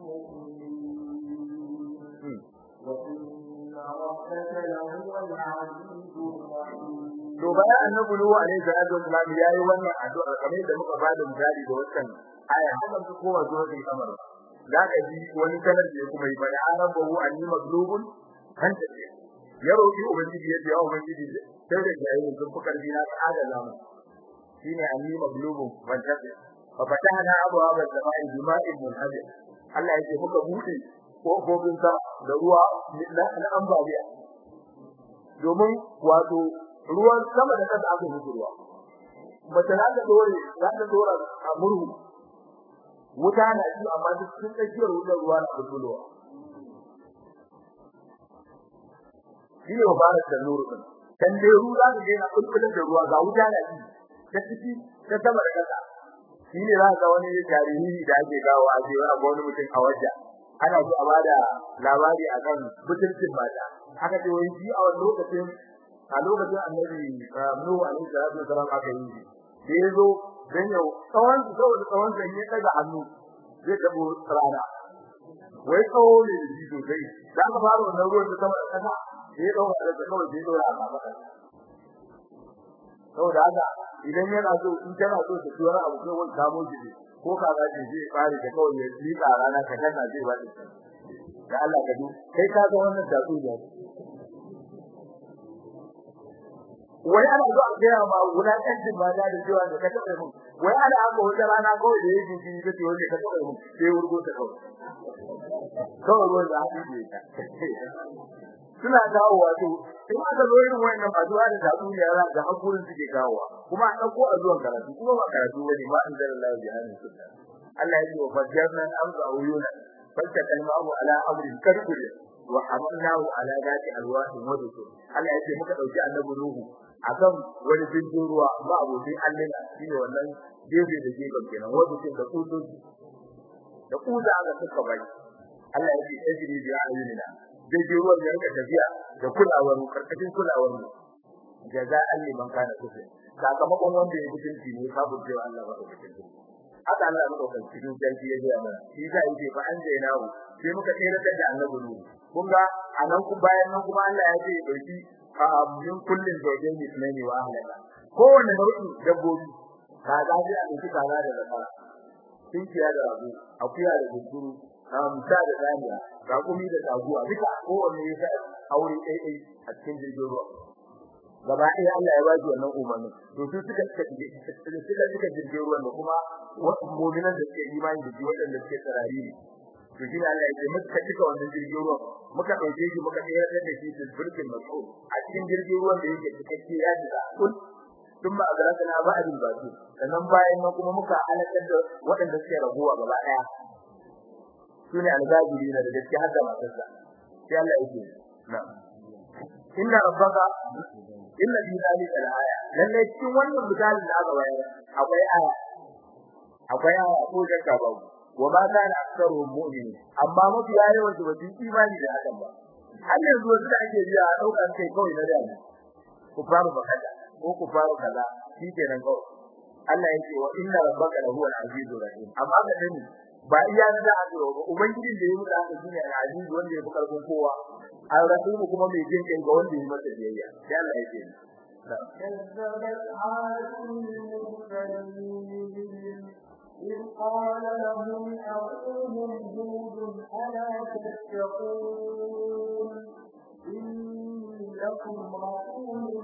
مؤمنين وإن ربك لهو العزيز الرحيم to bayan annabi Nuhu alaihi salatu wasalam yayi wannan addu'a kamar da muka bada misali da wannan aya hakan ta kowa zuwa cikin kamar da ka ji wani kalar da kuma yi bada arabahu anni maglubun kan ta ce ya roki ubangiji ya ce ya ubangiji sai da yayi sun fi karfi na ta'ala zamu shine anni maglubun kan ta ce fa fatahna abwaaba as-samaa'i bima'in munhadir Allah yake muka bude kofofin sa da ruwa na ambaliya domin wato ruwan sama da kasa aka yi ruwa mace za ta dore za ta dora a murhu wuta na ji amma duk sun tsakiyar wutar ruwa na fitowa shi ne mubarak da nuru din dan dai ruwa za ta daina kulkulin da ruwa ga wuta na ji ta ciki ta sama da kasa shi ne za ga wani tarihi da ake gawo a cewa ga wani mutum a wajen ana so a bada labari akan mutuncin mata aka ce wai shi a wani lokacin a lokacin annabi Nuhu alaihi salatu wasalam aka yi da yazo dan yau tsawon saboda tsawon sai ya daga hannu zai tabo rana wai tsawo ne da shi sosai da ka fara wannan ruwan da sama da kasa sai dauka da kawai sai dora a maka saboda haka idan yana so in kana so ka tura abu kai wani kamo shi ko ka ga shi zai fare da kawai ya lika rana ka kana zai wadi da Allah ka du kai ka ga wannan tatsuniya wai ana zo a gaya ma wulaƙancin ba da da cewa da ka taɓa mun wai ana haka wata rana kawai da yake ji ta ce wanda ka taɓa mun sai wurgo ta kawai kawai ruwan da haɗu ne ta suna kawo wato in aka zo irin wayannan masu ba da tatsuniya za ga hakurin suke kawowa kuma a ɗauko a zuwan karatu kuma ba karatu bane ma in zara Allah bi hannun sunna Allah ya ce wa fajjarna amsa uyuna fasta kalmahu ala amrin karkul wa hamalnahu ala zati alwahin wa dusur Allah ya ce muka dauki annabi Nuhu akan wani jirgin ruwa ba abokin Allah shine wannan gefe da gefen kenan wanda ke da kudu da kuda aka suka bai Allah ya ce tajri bi ayunina jirgin ruwan ya rika tafiya da kulawar karkashin kulawar mu jaza'an liman kana kufri sakamakon wanda ya mutunci ne kafin cewa Allah ba mutunci haka Allah ya dauka cikin sarki ya ga mana shi da yake fa an jaina mu sai muka tsere da annabi Nuhu kun ga anan ku bayan nan kuma Allah ya ce dauki a min kullin zawjayn ismani wa ahlaka kowanne nau'in dabbobi kaza ji a cikin kaza da zakara tinkiya da rago akuya da guduru amsa da zaniya rakumi da taguwa duka kowanne ya sa aure ɗaya ɗaya a cikin jirgin ruwa gaba ɗaya Allah ya baji wannan umarni to su suka suka suka suka jirgin ruwan da kuma mu'minan da suke imani da shi waɗanda suke tsarari ne to shi Allah ya ce muka cika wannan jirgin ruwan muka dauke shi muka tsayar da shi cikin burkin mas'ul a cikin jirgin ruwan da yake cikakke ya jira kun thumma agrakna ba'dil baqi sannan bayan nan kuma muka halakar da waɗanda suke rabuwa gaba ɗaya sune algabiri na da gaske har da matarsa sai Allah yake na'am inna rabbaka inna fi zalika al-aya lalle cikin wannan misalin da aka bayar akwai aya akwai aya ko shakka babu wa ma kana aktsaru mu'minin amma mafi yawan su basu imani da hakan ba har yanzu wasu da ake biya a daukar kai kawai na da ku faru bakada ko ku faru kaza shi kenan kawai Allah yake wa inna rabbaka lahu al-azizur rahim amma ga dani ba iya da aka ba ubangijin da ya mutu aka shine al-aziz wanda ya fi karfin kowa al-rahim kuma mai jin kai ga wanda ya masa biyayya sai Allah yake كذبت عاد المرسلين إذ قال لهم أخوهم هود ألا تتقون إني لكم رسول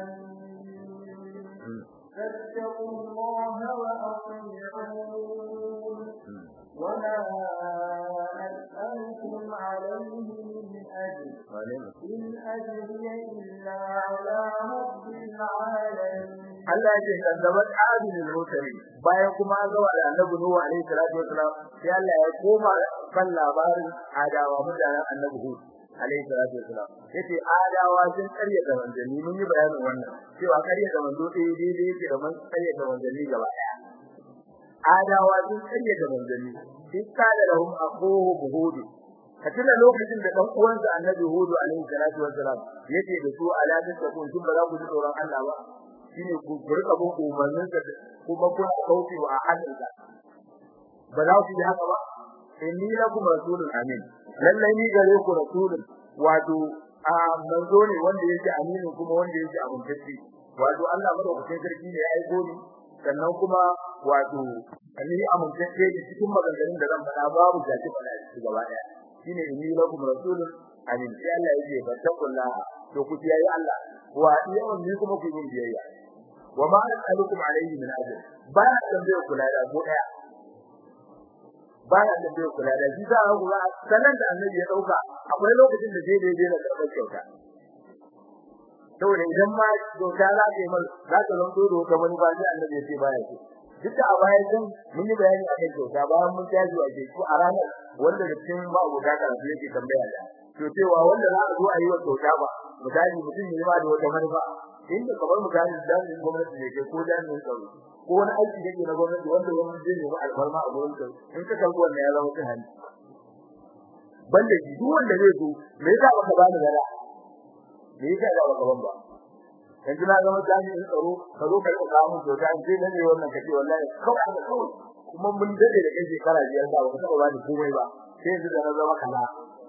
أمين فاتقوا الله وأطيعون وما أسألكم عليه من أجر إن أجري إلا على رب العالمين Allah ya ce kadzabat adil al-mursalin bayan kuma an gaba da Annabi Nuhu alaihi salatu wasalam sai Allah ya koma kan labarin adawa mutanen Annabi Hud alaihi salatu wasalam yace adawa sun karya da manzanni mun yi bayanin wannan cewa karya da manzo dai dai yake da man karya da manzanni gaba daya adawa sun karya da manzanni sai kada lahum aquhu buhud katina lokacin da dan uwansa annabi hudu alaihi salatu wasalam yace da su ala ta kun kun ba za ku ji tsoron Allah ba shine ku rika bin umarnin sa kuma kuna kauce wa ahadinsa ba za ku yi haka ba inni lakum rasulun amin lallai ni gare ku rasulun wato a manzo ne wanda yake aminu kuma wanda yake abuntacce wato Allah madaukakin sarki ne ya aiko ni sannan kuma wato ni amintacce ne cikin maganganun da zan faɗa babu jaki faɗa shi gaba ɗaya shine inni lakum rasulun amin sai Allah yake fattakullaha to ku kiyaye Allah wa yawan ni kuma ku yi biyayya wa ma as'alukum alayhi min ajr ba na tambaye ku da ko daya ba na tambaye ku da shi za ku ga sanan da annabi ya dauka akwai lokacin da zai daidai da karɓar kyauta saboda idan ma kyauta za ta yi mal za ta zanto da wata wani ba sai annabi ya ce baya ce duk da a baya din mun yi bayani akan kyauta bayan mun tashi a ke a ranar wanda da cikin ba abu da karatu yake tambaya da to cewa wanda za a zo a yi wa kyauta ba misali mutum ne ma da wata manufa inda kamar misali jami'in gwamnati ne ko jami'in tsaro ko wani aiki da ke na gwamnati wanda wani zai nemi alfarma a gurin ka in ka kalli wannan ya zama cin hanci banda shi duk wanda zai zo me yasa baka bani gara me yasa da baka ban ba yanzu na zama jami'in tsaro ka zo ka yi kamun kyauta in sai ne wannan kace wallahi kawai da kawai kuma mun dade da kai shekara biyar ba ka taba bani komai ba sai yanzu da na zama kana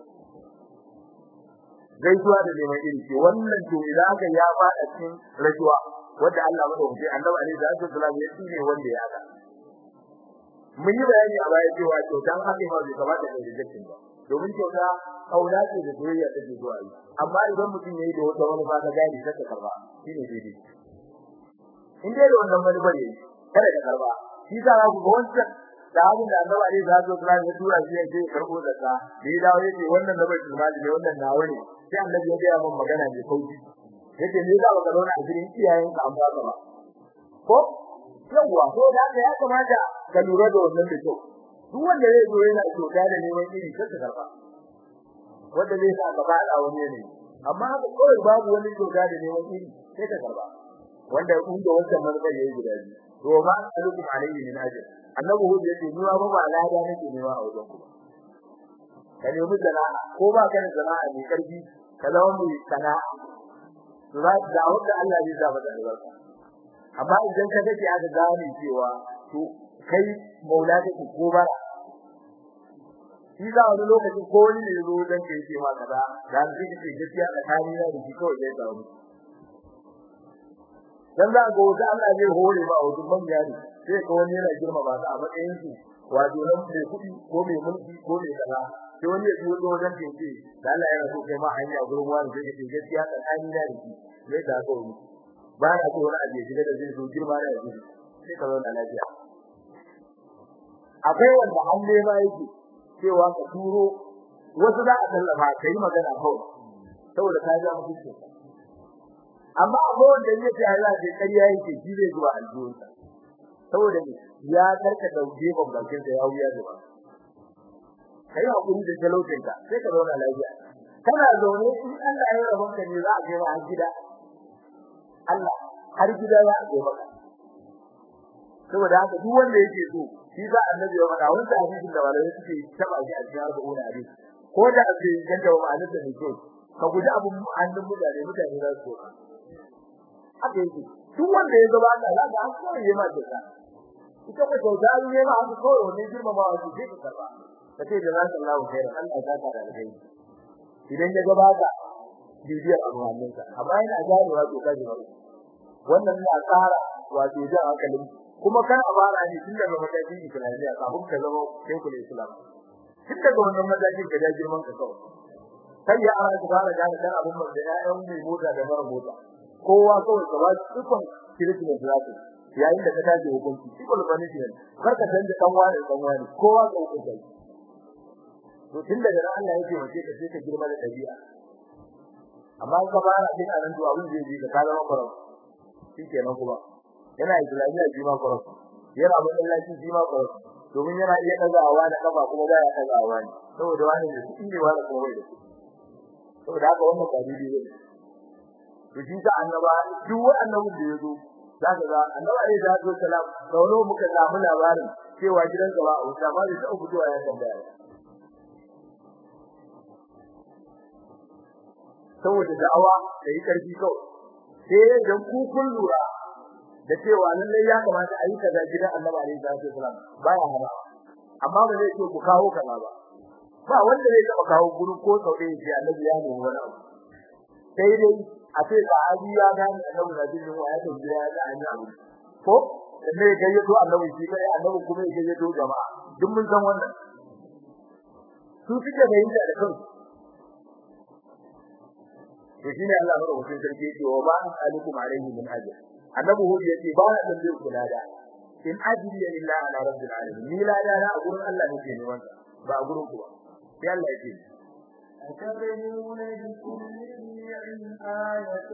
gaisuwa da neman iri ce wannan to idan aka ya fada cikin rajuwa wanda Allah madaukaki annabi alaihi salatu wasallam ya tsine wanda ya ga mun yi bayani a baya cewa to dan haka ba zai kamata da rejection ba domin kyauta kauna ce da soyayya take zuwa yi amma idan mutum yayi da wata wani ba ta gani sai ka karba shine daidai in dai da wannan wani bare kada ka karba shi za ku ga wancan da abin da annabi alaihi salatu wasallam ya tura shi ya ce karbo da ka da ya dawo yace wannan da bai tsimali ne wannan nawa ne sai annabi ya ga mun magana mai sauki yace ne za ka zauna a cikin iyayen ka amma ba ko yawa ko da ya kamata ka lura da wannan da kyau duk wanda zai zo yana kyauta da neman iri sai ka karba wanda zai sa gaba da wani ne amma haka kawai babu wani kyauta da neman iri sai ka karba wanda kun da wannan manzo yayi guda biyu to ma alukum alayhi min ajr annabi hu yace ni ba ba lada nake newa a wajen ku ka nemi sana'a ko ba ka da sana'a mai karfi ka zama mai sana'a to za da wanda Allah zai sa maka albarka amma idan ka kace aka gane cewa to kai maula kake ko ba shi za wani lokaci ko wani ne zo dan kai ce ma kaza da shi kake gaskiya tsakani na da shi kawai zai samu dan za ga wata Allah zai hore ba a wajen manya ne sai ka wani yana girma ba a matsayin su wato nan mai kuɗi ko mai mulki ko mai kaza sai wani ya zo wajen tece da Allah ya rasu kai ma hanya gurin wani sai kace gaskiya tsakani na da shi zai da ko ni ba na so wani aje shiga da zai zo girma da shi sai ka zauna lafiya akwai wanda an nema yake cewa ka turo wasu za a tallafa kai magana kawai saboda ka ga mutunci amma akwai wanda yake Allah da ƙarya yake shi zai zuwa aljihunsa saboda ne ya karka dauke bakin sa ya wuya zuwa kai hakuri da talaucin ka sai ka zauna lafiya kana zaune in Allah ya rabon ka ne za a kai har gida Allah har gida za a kai maka saboda haka duk wanda yake so shi za annabi ya faɗa wannan hadisin da walai suke taba shi a cikin arba'una hadisi ko da ake ganta wa ma'anar da ne ka guji abun hannun mutane mutane za su so haka yake duk wanda ya zaba Allah za ka an kawai ya ma kyauta ita ko kyauta ne ma an kawai wannan girmamawa su sai ka karba kace da zaka Allah kai Allah ya ka da alheri idan ya gaba ka bibiyar abuwan ka amma ina ganewa to ka ji wannan ne a tsara wato da hankalin kuma kan abara ne tun daga matakin Islamiyya kafin ka zama shekul Islam tun daga wannan matakin ka da girman ka kawai kai ya ara ka fara gane kan abun da ya'yan mai mota da mara mota kowa kawai ka ba shi dukkan kirkin da zaka yayin da ka tashi hukunci dukkan punishment kar ka canza dan wani dan wani kowa ka hukunta to tun daga ran Allah yake wace ka sai ka girma da dabi'a amma ka fara din anan to abin zai ji ka ka zama farau shikenan kuma yana islamiyya ji ma farau yana masallaci ji ma farau domin yana iya dagawa da kafa kuma baya dagawa ne saboda wani ne shi ne wani kuma bai da shi saboda haka wannan ba daidai ne to shi sa annaba duk wani annabin da yazo zaka ga annaba ne da zo salam sauno muka samu labarin cewa gidan gaba a wuta ba da uku zuwa ya tambaya saboda da'awa da yi karfi kawai sai dan ku kun lura da cewa lalle ya kamata a yi kaza gidan annabi alaihi salatu wasalam baya hana amma ba zai ce ku kawo kaza ba ba wanda zai taba kawo gurin ko sau ɗaya ce annabi ya nemi wani abu sai dai a ce sahabi ya gane annabi na jin wa ya tafi ya ga an yi abu ko dan ne ga yato annabi shi kai annabi kuma ya yato jama'a duk mun san wannan su suke bayyana da kansu to shine Allah ya rubuta sarki yake wa ba alikum alaihi min ajr annabi hu yace ba na dan zai kula da in ajri illa ala rabbil alamin ni la da a gurin Allah nake neman ba a gurin ku ba sai Allah yake أتبنون بكل ريع آية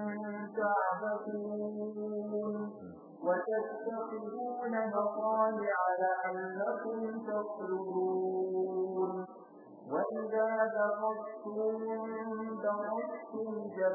تعبثون وتتخذون مصانع لعلكم تخلدون وإذا دخلتم دخلتم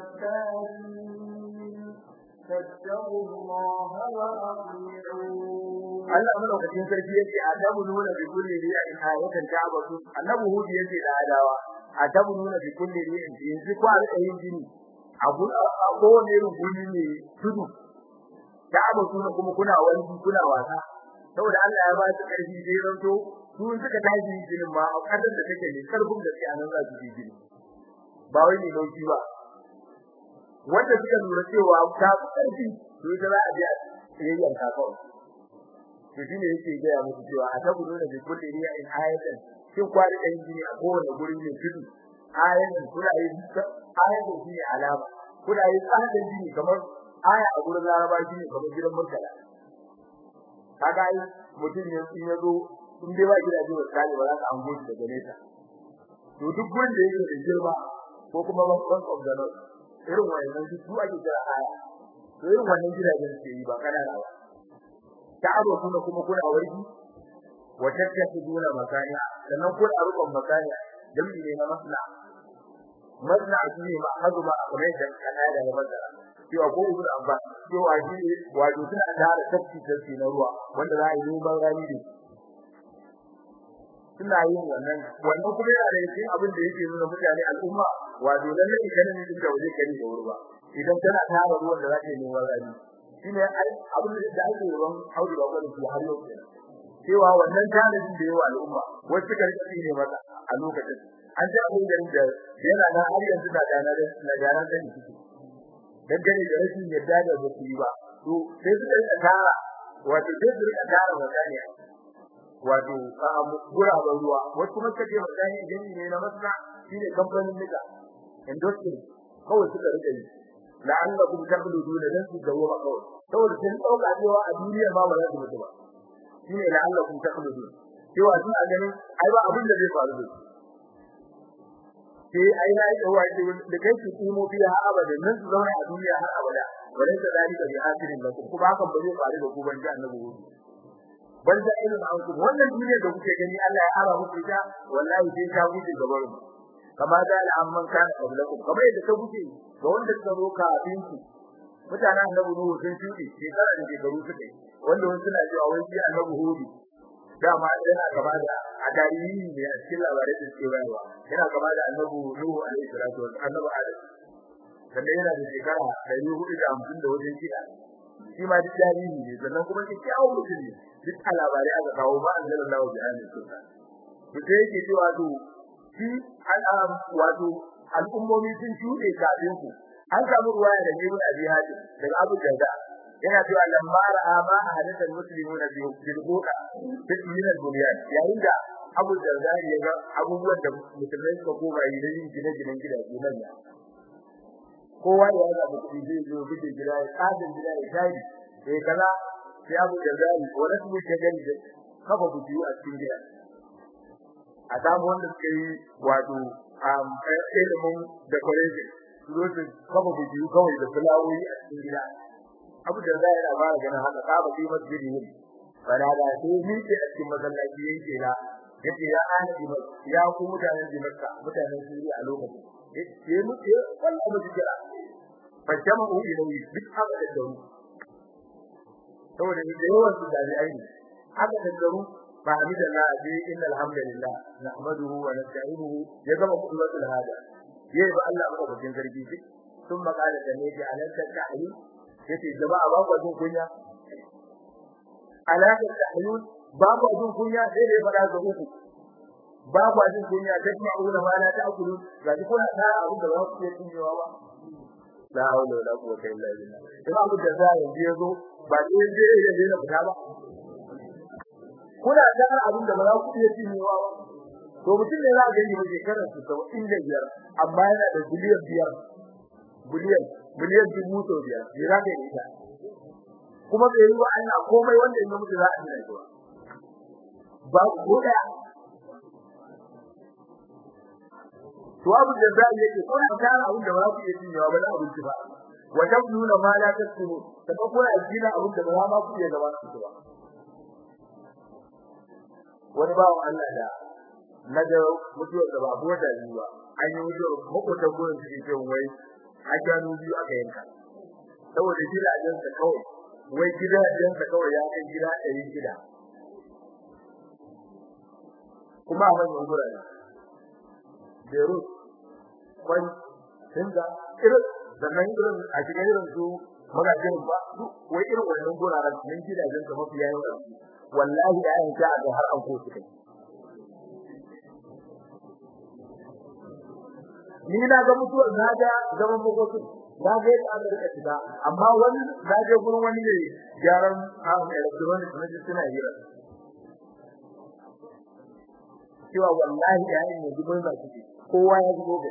جبارين فاتقوا الله وأطيعون Allah madaukakin sarki yake adabu nuna bi kulli ri'in ayatan ta'abatu annabi hudi yake da adawa adabu nuna bi kulli ri'in yanzu ko a rika yin jini a kowane irin guri ne tudu ta'abatu kuma kuna wani kuna wasa saboda Allah ya ba su karfi sai ranto su suka tashi jinin ma a kadar da take ne karfin da sai anan za su yi jini ba wai ne dauki ba wanda suka lura cewa ta karfi to ita za a je a yayin ka kawai to shine yake ga ya musu cewa a tabu nuna bi kulli riya in ayatan shin kwari da jini a kowane guri ne tudu ayatan kula yi ayatan shine alama kula yi tsadan jini kamar aya a gurin laraba shine kamar gidan murtala kaga ai mutum ne in yazo in dai ba gidaje ba kai ba za ka an goji daga nesa to duk gurin da yake da girma ko kuma ban of the north irin wannan duk su ake kira aya to irin wannan gidajen ke yi ba kana ba ta'aro kuma kuma kuna warki wa tattaquna makaniya sannan kuna rukun makaniya dalili ne na masla masla shine ma hazuma kamar da kana da masala cewa ko ibnu abbas cewa shi wato suna tare tafki tafki na ruwa wanda za a yi noman rani da suna yin wannan wannan kuma yana da cikin abin da yake nuna mutane al'umma wato lalle idan ne din da waje kari da wurba idan tana tara ruwan da za ta yi noman rani shine abin da ake yawan aure ba gwada shi har yau cewa wannan tanadin da yawa al'umma wasu karfi ne mata a lokacin an ji abin da yana na har yanzu da dana da na dana da ni dangane da rashin yadda da ba su yi ba to sai su rika tara wato sai su rika tara mutane wato a guraben ruwa wasu kuma kace mutane idan ne na masana shine kamfanin nika industry kawai suka rika yi la'allakum taqluduna dan su dawo kawai saboda sun dauka cewa a duniya ma ba za su mutu ba shine la'allakum taqluduna cewa sun a ganin ai ba abin da zai faru da su sai ai na yi dawa da kai su kimo biya har abada nan su zauna a duniya har abada bare da dalika bi hasirin da kuma hakan ba zai faru da ku ban ji annabi hudu ban da irin an ku wannan duniya da kuke gani Allah ya ara muku ita wallahi sai ta guje gaban ku kama da al'amman kana qablakum kamar yadda ta guje ga wanda suka zo kafin ku mutanen annabi nuhu sun shuɗe shekara da shekaru suka yi wanda wasu suna cewa wai shi annabi hudu dama yana gaba da a tarihi ne a cikin labarai da suke bayarwa yana gaba da annabi nuhu alaihi salatu wa annabi adam sannan yana da shekara ɗari hudu da hamsin da wajen shida shi ma duk tarihi ne sannan kuma kyakkyawan mutum ne duk a labarai aka kawo ba an zara lawa bi hannun sultan to sai yake cewa to shi al'am wato al'ummomi sun shuɗe kafin ku an samu ruwaya da ibn abi hatim daga abu darda yana cewa lamma ra'a ma hadatha muslimuna bi bilquqa min al-bunyan yayin da abu darda ya ga abubuwan da musulmai suka koma yi da yin gine-ginen gidaje manya kowa ya ga mutum zai zo bige gida ya tsadin gida ya tayi sai kaza sai abu darda wala su ke gani da kafa buji a cikin gida a samu wanda suka yi wato um ilimin decoration su zo su kafa buji kawai da fulawoyi a cikin gida abu da zai yana fara ganin haka ka ba sai masjidi ne fara da sai ni ce a cikin masallaci yake na yace ya ahli ya ku mutanen Dimashq mutanen Suriya a lokacin ya mu ya wallahi mu kira fa jama'u ilayhi duk haka da daru saboda da yawan su da ai haka da daru ba hamdulillah bi innal hamdalillah nahmaduhu wa nasta'inuhu ya gama kullatul hada yayi ba Allah ba bakin sarki duk sun makala da ne ji alaka ta'yin yace jama'a ba ku jin kunya alaka ta'yin ba ku jin kunya sai dai fada ga uku ba ku jin kunya ta kuma auna ma la ta'kulu ga duk kuna ta abin da ba ku iya cinyewa ba la hawla wala quwwata illa billah kuma abu da za yanzu yazo ba dai dai ya dai na fita ba kuna ta abin da ba za ku iya cinyewa ba to mutum ne za ka gani mai shekarar su sau inda biyar amma yana da biliyan biyar biliyan biliyan dubu sau biyar me za ka yi ita kuma bai yi wa Allah komai wanda ya mutu za a gina shi ba ko daya to abu da zai yake ko na tara abin da ba ku iya cinyewa ba na abinci ba wa tabnuna ma la tasunu kuma kuna gina abin da ba ma ku iya gaba su ba wani bawan Allah da na da mutuwar da babu wata biyu ba an yi mutuwar makotan gurin su ke wai a gano biyu aka yanka saboda gidajensa kawai wai gidajensa kawai ya kai gida ɗari gida kuma a manyan gurare Beirut kwan Hinda irin sannan irin a cikin irin su magajin ba wai irin wannan guraren nan gidajensa mafi yawan wallahi da ayin ta ga har an ko su kai ni na ga mutuwar na ga zaman makokin na ga yadda aka rika shiga amma wani na je gurin wani ne gyaran hawan electronic na ji suna hira cewa wallahi da yayin ne dubin da suke kowa ya zubo ga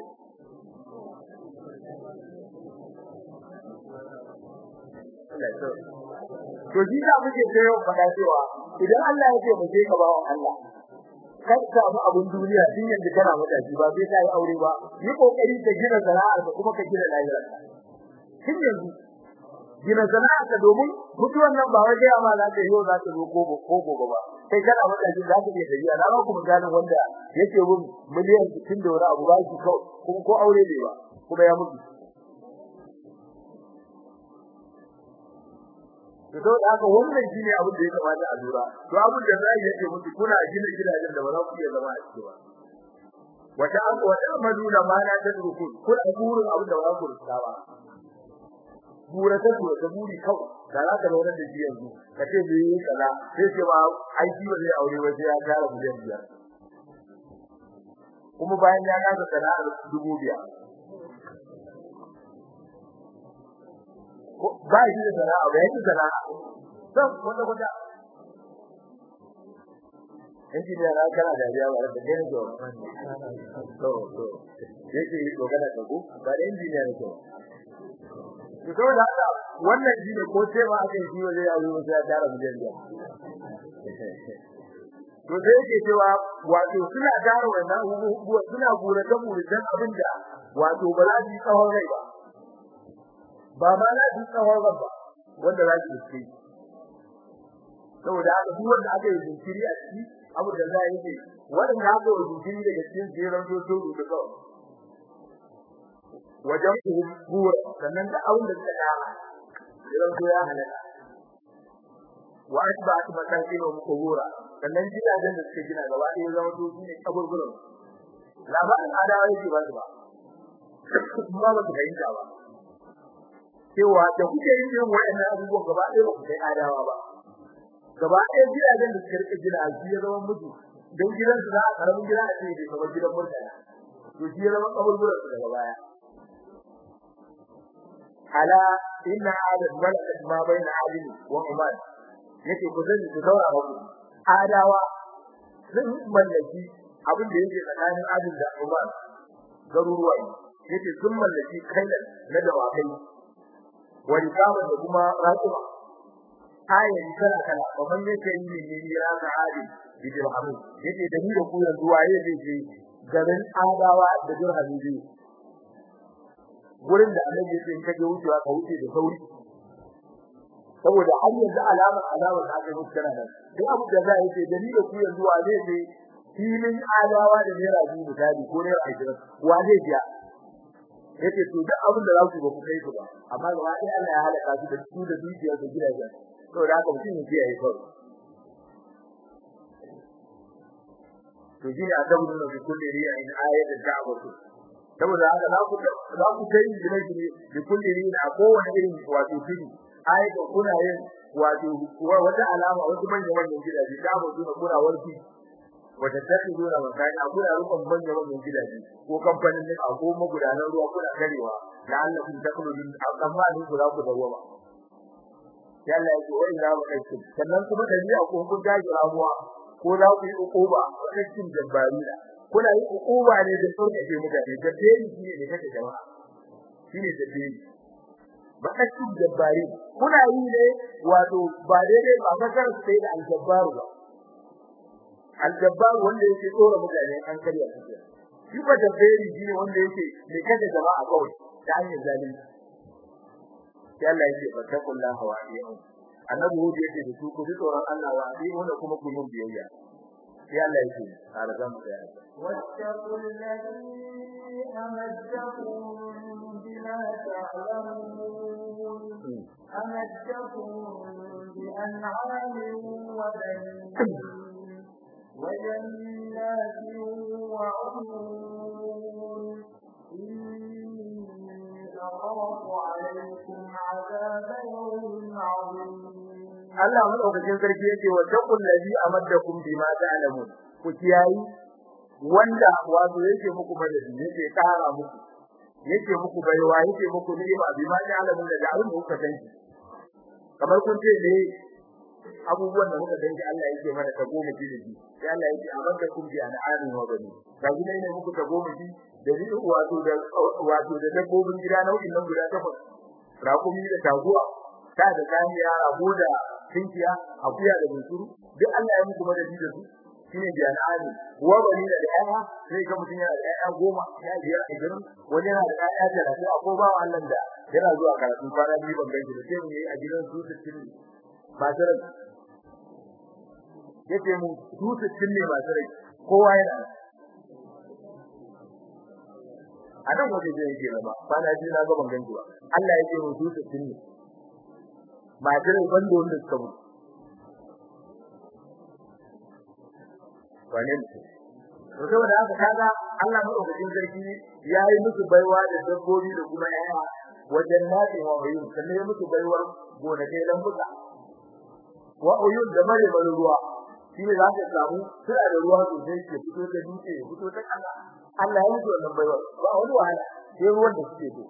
to shi da muke tayo fada cewa idan Allah ya ce mu je ka bawo Allah kai samu abun duniya din yanda kana matashi ba sai kai aure ba yi kokari ka gina sana'ar ka kuma ka gina lahira kin yanzu gina sana'ar ka domin mutuwan nan ba wai amma za ka yi za ka zo ko ko gobe ba kai kana matashi za ka iya tafiya na ba ku misalin wanda yake bin miliyan 60 da wani abu ba shi kuma ko aure ne ba kuma ya mutu to da haka wannan shine abin da ya kamata a lura to abin da zai yake mutu kuna gina gidajen da ba za ku iya zama a ciki ba wata an wata maduna ma na ta ruku kuna burin abin da ba ku rusa ba bura ta bura ta buri kawai da za ka zauna da shi yanzu ka ce bai yi kaza sai ce ba ai shi ba zai aure ba sai ya tara miliyan biyar kuma bayan ya kasa sana'ar dubu biyar ba shi da sana'a ba yake sana'a san wanda wanda injiniya na kana dariya ba da gane ko to to yake yi dogara da ku ba da injiniya ne ko to to da haka wannan shine ko sai ba aka yi waje ya zo sai ya tara mu jami'a to sai yake cewa wato suna tara wannan abubuwa suna gura ta muridan abinda wato ba za su yi tsawon rai ba ba ma na ji tsawon ba wanda za ki ci saboda haka duk wanda aka yi jinkiri a ciki abu da za yi wanda aka yi jinkiri daga cikin jeran dodo da kawai wajen kubura sannan da abin da suka dama jeran do ya halaka wa asba'at masakin wa kubura sannan gidajen da suka gina gaba ɗaya zama to shine kaburburan labarin adawa yake ba su ba kuma ba su fahimta ba cewa da kuke yin irin wayannan abubuwan gaba ɗaya ba ku kai adawa ba gaba ɗaya gidajen da suka rike gina shi ya zama mutu don gidan su za a karamin gida a ce bai kamar gidan murtala to shi ya zama kaburburan su daga baya ala inna adad malakat ma baina adil wa umar yake ku zan ku daura ba ku adawa sun mallaki abin da yake tsakanin adil da umar garuruwa yake sun mallaki kailan na dawakai wani kama da kuma raƙuma ayin kala kala kaman yake yi ne ne ya ga hali bi dirhamu yake da ni da ku yanzu waye zai je garin adawa da dirhamu biyu gurin da annabi yake in kaje wucewa ka wuce da sauri saboda har yanzu alamar alamar da aka mutu kana nan duk abu da zai yake da ni da ku yanzu waye zai filin adawa da naira biyu misali ko naira ashirin wa zai biya yace to duk abin da za ku ba ku kai ku ba amma gaba ɗaya Allah ya halaka su da su da dukiyar su gidajen saboda haka mutum ya kiyaye kawai to shine adabu da bi kulli riya in ayat da'watu saboda haka za ku za ku kai gine gine bi kulli riya a kowane irin wato fili ayat kuna yin wato wata alama wasu manyan manyan gidaje da'watu da kuna warki wata takhiduna makani kuna rukun manyan manyan gidaje ko kamfanin ne a ko magudanan ruwa kuna karewa la'allakum takhulun amma ni ku za ku dawo ba yalla yake wai na ba kai sannan kuma dabi'a ko kun gaji ramuwa ko za ku yi ukuba cikin jabbarina kuna yi ukuba ne da sauke ke mutane da dai shi ne kake jama'a shine da dai ba cikin jabbari kuna yi ne wato ba daidai ba kasar sai da aljabbaru ba aljabbaru wanda yake tsora mutane an karya su shi ba da dai shi ne wanda yake ne kake jama'a kawai da hanyar zalunci sai Allah yake fattakullaha wa ayyuhu annabi hudu yake da su ku ji tsoron Allah wa ayyuhu da kuma ku mun biyayya sai Allah yake har zan mu ya واتقوا الذي أمدكم بما تعلمون أمدكم بأنعام وبنين وجنات وعيون أخاف عليكم عذاب يوم عظيم Allah madaukakin sarki yake wa taqul ladhi amaddakum bima ta'lamun ku kiyayi wanda wato yake muku madadi yake kara muku yake muku baiwa yake muku ni'ima bima ta'lamun da abin da kuka sanki kamar kun ce ne abubuwan da muka danki Allah yake mana ta goma ji da ji sai Allah yake amaddakum bi an'amin wa bani ga gida ne muku ta goma ji da ni wato da wato da dabbobin gida nau'in nan guda takwas rakumi da taguwa ta da kaniya rago da tinkiya akuya da bunsuru duk Allah ya muku madadi da su shine bi an'amin wa bani da ayya sai ga mutun yana da ayya goma ya biyar a gidan wani yana da ayya talatin ko ba Allah da yana zuwa karatu kwana biyu ban gaji da sai mu yi a gidan su 60 ba tare yace mu su 60 ne ba tare kowa yana a nan waje zai yake ba ba na ji na ga ban ganji ba Allah yake mu su 60 ne ba tare bando wanda suka mutu wane ne to saboda haka kaga Allah madaukakin sarki yayi musu baiwa da dabbobi da kuma yaya wajen nafi wa uyun sannan ya musu baiwar gonakai lambuka wa uyun da mare mare ruwa shine za ka samu suna da ruwa sosai ke fito da dutse ya fito ta kasa Allah ya musu wannan baiwar ba wani wahala sai ruwan da suke so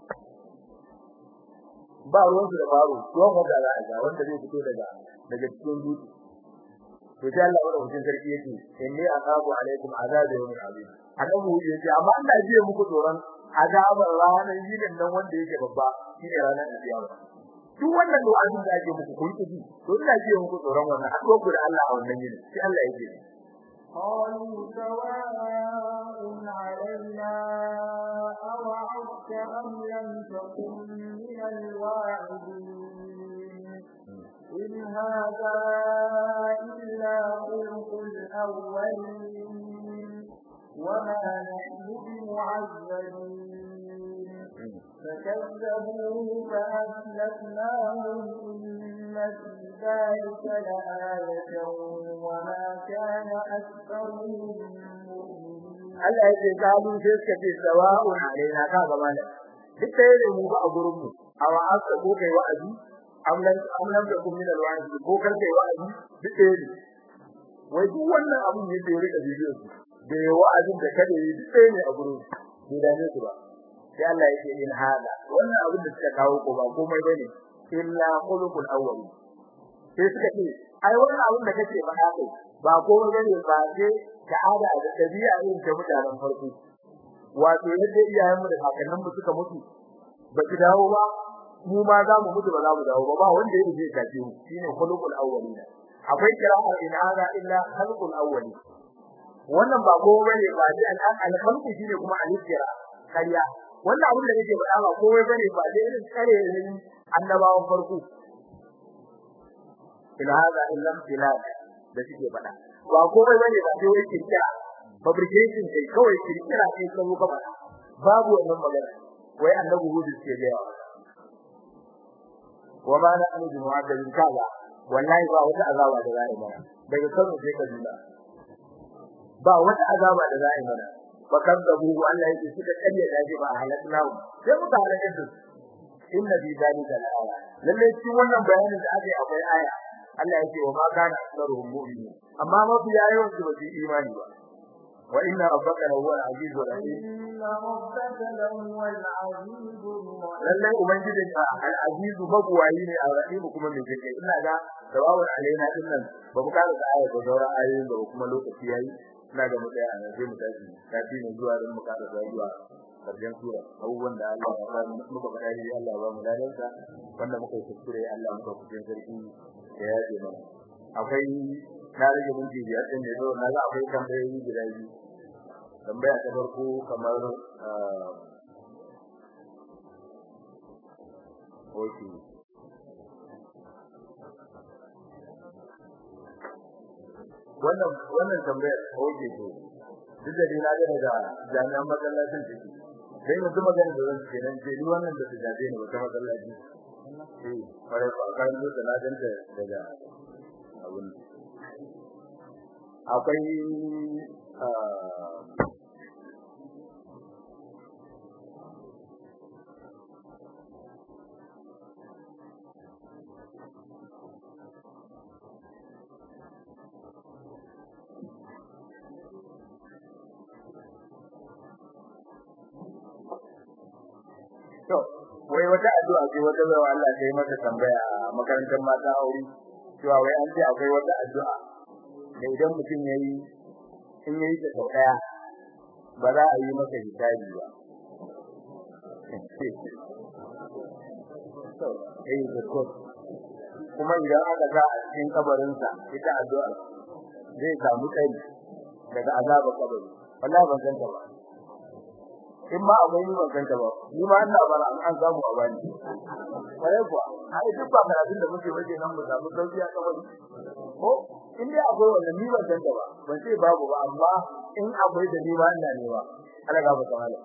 ba ruwan su da baro ruwan wanda za a ga wanda zai fito daga daga cikin dutse to sai Allah wannan hujjar sarki yake inni aqabu alaikum azab yawmin azim annabi yace amma Allah zai muku tsoron azabar ranar yinin nan wanda yake babba shine ranar kiyama duk wannan du'a'in da ake muku kun ji to ina ji muku tsoron wannan addu'a ku da Allah a wannan yinin sai Allah yake قالوا سواء علينا أوعدت أم لم تكن من الواعدين إن هذا إلا خلق الأولين وما نحن بمعذبين فكذبوه فأهلكناهم إن في ذلك لآية وما كان أكثرهم Allah yake kalu sai suka ce sawa'un alaina ka ga malam duk sai da mu ba a gurin mu awa aka ko kai wa'azi amlan amlan da kun min alwa'azi ko kar kai wa'azi duk sai ne wai duk wannan abun ne da ya rika bidiyo su da wa'azin da kada yi duk sai ne a gurin bai dame su ba sai Allah yake in hada wannan abin da suka kawo ko ba komai bane illa khuluqul awwal sai suka ce ai wannan abin da kake ba haka ba komai bane ba sai ta'ada da tabi'a irin ta mutanen farko wato yadda iyayen mu da kakannin mu suka mutu ba ki dawo ba mu ma za mu mutu ba za mu dawo ba ba wanda yake zai kace mu shine khuluqul awwalina akwai kira'a in hada illa khuluqul awwalin wannan ba komai bane ba dai al-khalqu shine kuma al-kira kariya wannan abin da nake faɗa ba komai bane ba dai irin tsare ne annabawan farko ila hada illa tilal da suke faɗa ba komai bane ba sai wai kirkira fabrication sai kawai kirkira sai kawo ka faɗa babu wannan magana wai annabi hudu ke ga yawa wa ma na annabi mu'addabin kaza wallahi ba wata azaba da zai mana daga kano sai kaduna ba wata azaba da zai mana fa kadzabu Allah yake suka kalle da shi ba halakna sai muka halaka su inna bi dalika la aya lalle cikin wannan bayanin da aka yi akwai aya Allah yake wa ma kana aktharuhum mu'minin amma mafi yawan su ba su imani ba wa inna rabbaka huwa al-azizur rahim inna rabbaka lahuwa al-azizur rahim lalle ubangijin ka al-azizu mabuwayi ne a rahim kuma mai jike ina ga tawawul alaina din nan ba mu kada da aya da sauran ayoyin da kuma lokaci yayi ina ga mu tsaya nan sai mu tashi tafi ne zuwa don mu kada da zuwa karshen sura abubuwan da Allah ya ba muka faɗa ne Allah ya ba mu ladansa wanda muka yi kuskure Allah muka kuskure sarki da ya ce mana akwai na rage minti biyar din da zo na ga akwai tambayoyi guda biyu tambaya ta farko kamar Okay. Wannan wannan tambayar oke to. Duk da dai na ga daga jami'an masallacin take. Sai mutum magana da zan ce nan ce ni wannan da ta jabe ni wata masallaci. Eh, fara ba kan da na danta daga abun. Akwai To, wai wata addu'a ce wata bawa Allah ta yi mata tambaya a makarantar mata aure, cewa wai an ce akwai wata addu'a da idan mutum ya yi, in ya yi ta sau ɗaya, ba za a yi masa hisabi ba. Eh, da Kuma idan aka sa a cikin kabarinsa ita addu'a zai samu kai daga azabar kabari. Wallahi ban san ta ba. in ma akwai ni ban kanta ba ni ma ina bara an samu a bani kare kuwa ai duk ba karatun da muke waje nan mu samu sauki a kabari ko in dai akwai wannan ni ban kanta ba ban sai babu ba amma in akwai da ni ma ina ne ba Allah ga baka mala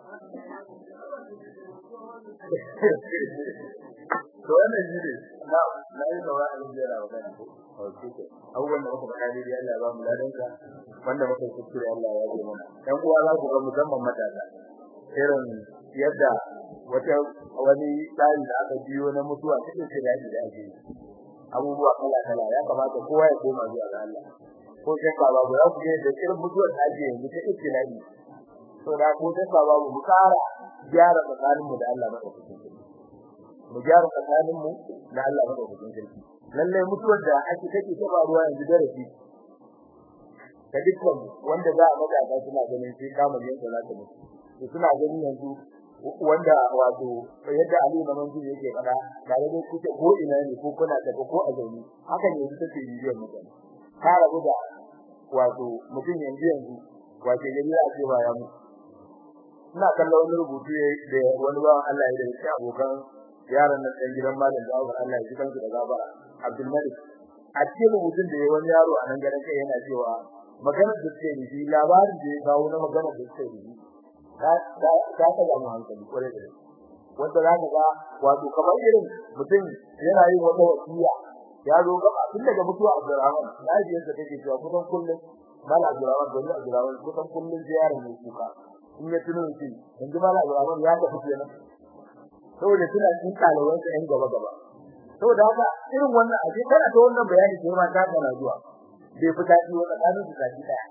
to wannan shi ne na na yi saura a cikin jira wannan ko abubuwan da muka faɗa ne dai Allah ya ba mu ladanka wanda muka yi kuskure Allah ya yi mana ɗan uwa za ku ga musamman matasa irin yadda wata wani tsari da aka biyo na mutuwa cikin shirya da ake abubuwa kala kala ya kamata kowa ya koma zuwa ga Allah ko shakka babu za ku ga da irin mutuwar da ake yanzu ta ikilali to da ko shakka babu mu kara gyara tsakanin mu da Allah madaukakin sarki mu gyara tsakanin mu da Allah madaukakin sarki lalle mutuwar da ake take ta faruwa yanzu da rafi da dukkan wanda za a maza suna ganin sai kamar yanka za ta mutu to suna gani yanzu wanda wato yadda Ali na manzo yake fada tare da kuke ko ina ne ko kuna da ko a zauni haka ne yanzu take yiwuwar mutane ka rabu da wato mutum yanzu yanzu wato gari a ce ba ya mu ina kallon wani rubutu da wani bawan Allah ya da shi abokan yaran nan ɗan gidan malam da Allah Allah ya ji kansu da gabara Abdul Malik a cikin rubutun da wani yaro a nan garin kai yana cewa maganar da take yi labarin da ya kawo na maganar da take yi ta ta ta ga mu hankali kware da wanda za ka ga wato kamar irin mutum yana yin wata wasiya ya zo gaba tun daga mutuwa Abdurrahman lafiyar sa take cewa kusan kullum mala Abdurrahman da Abdurrahman kusan kullum ziyarar ne kuka in ya tuno shi yanzu mala Abdurrahman ya tafi kenan saboda suna cikin kalawan sa yan gaba gaba saboda haka irin wannan a ce kana da wannan bayani sai ma ta kana zuwa bai fita ji wannan tsakanin su zaki daya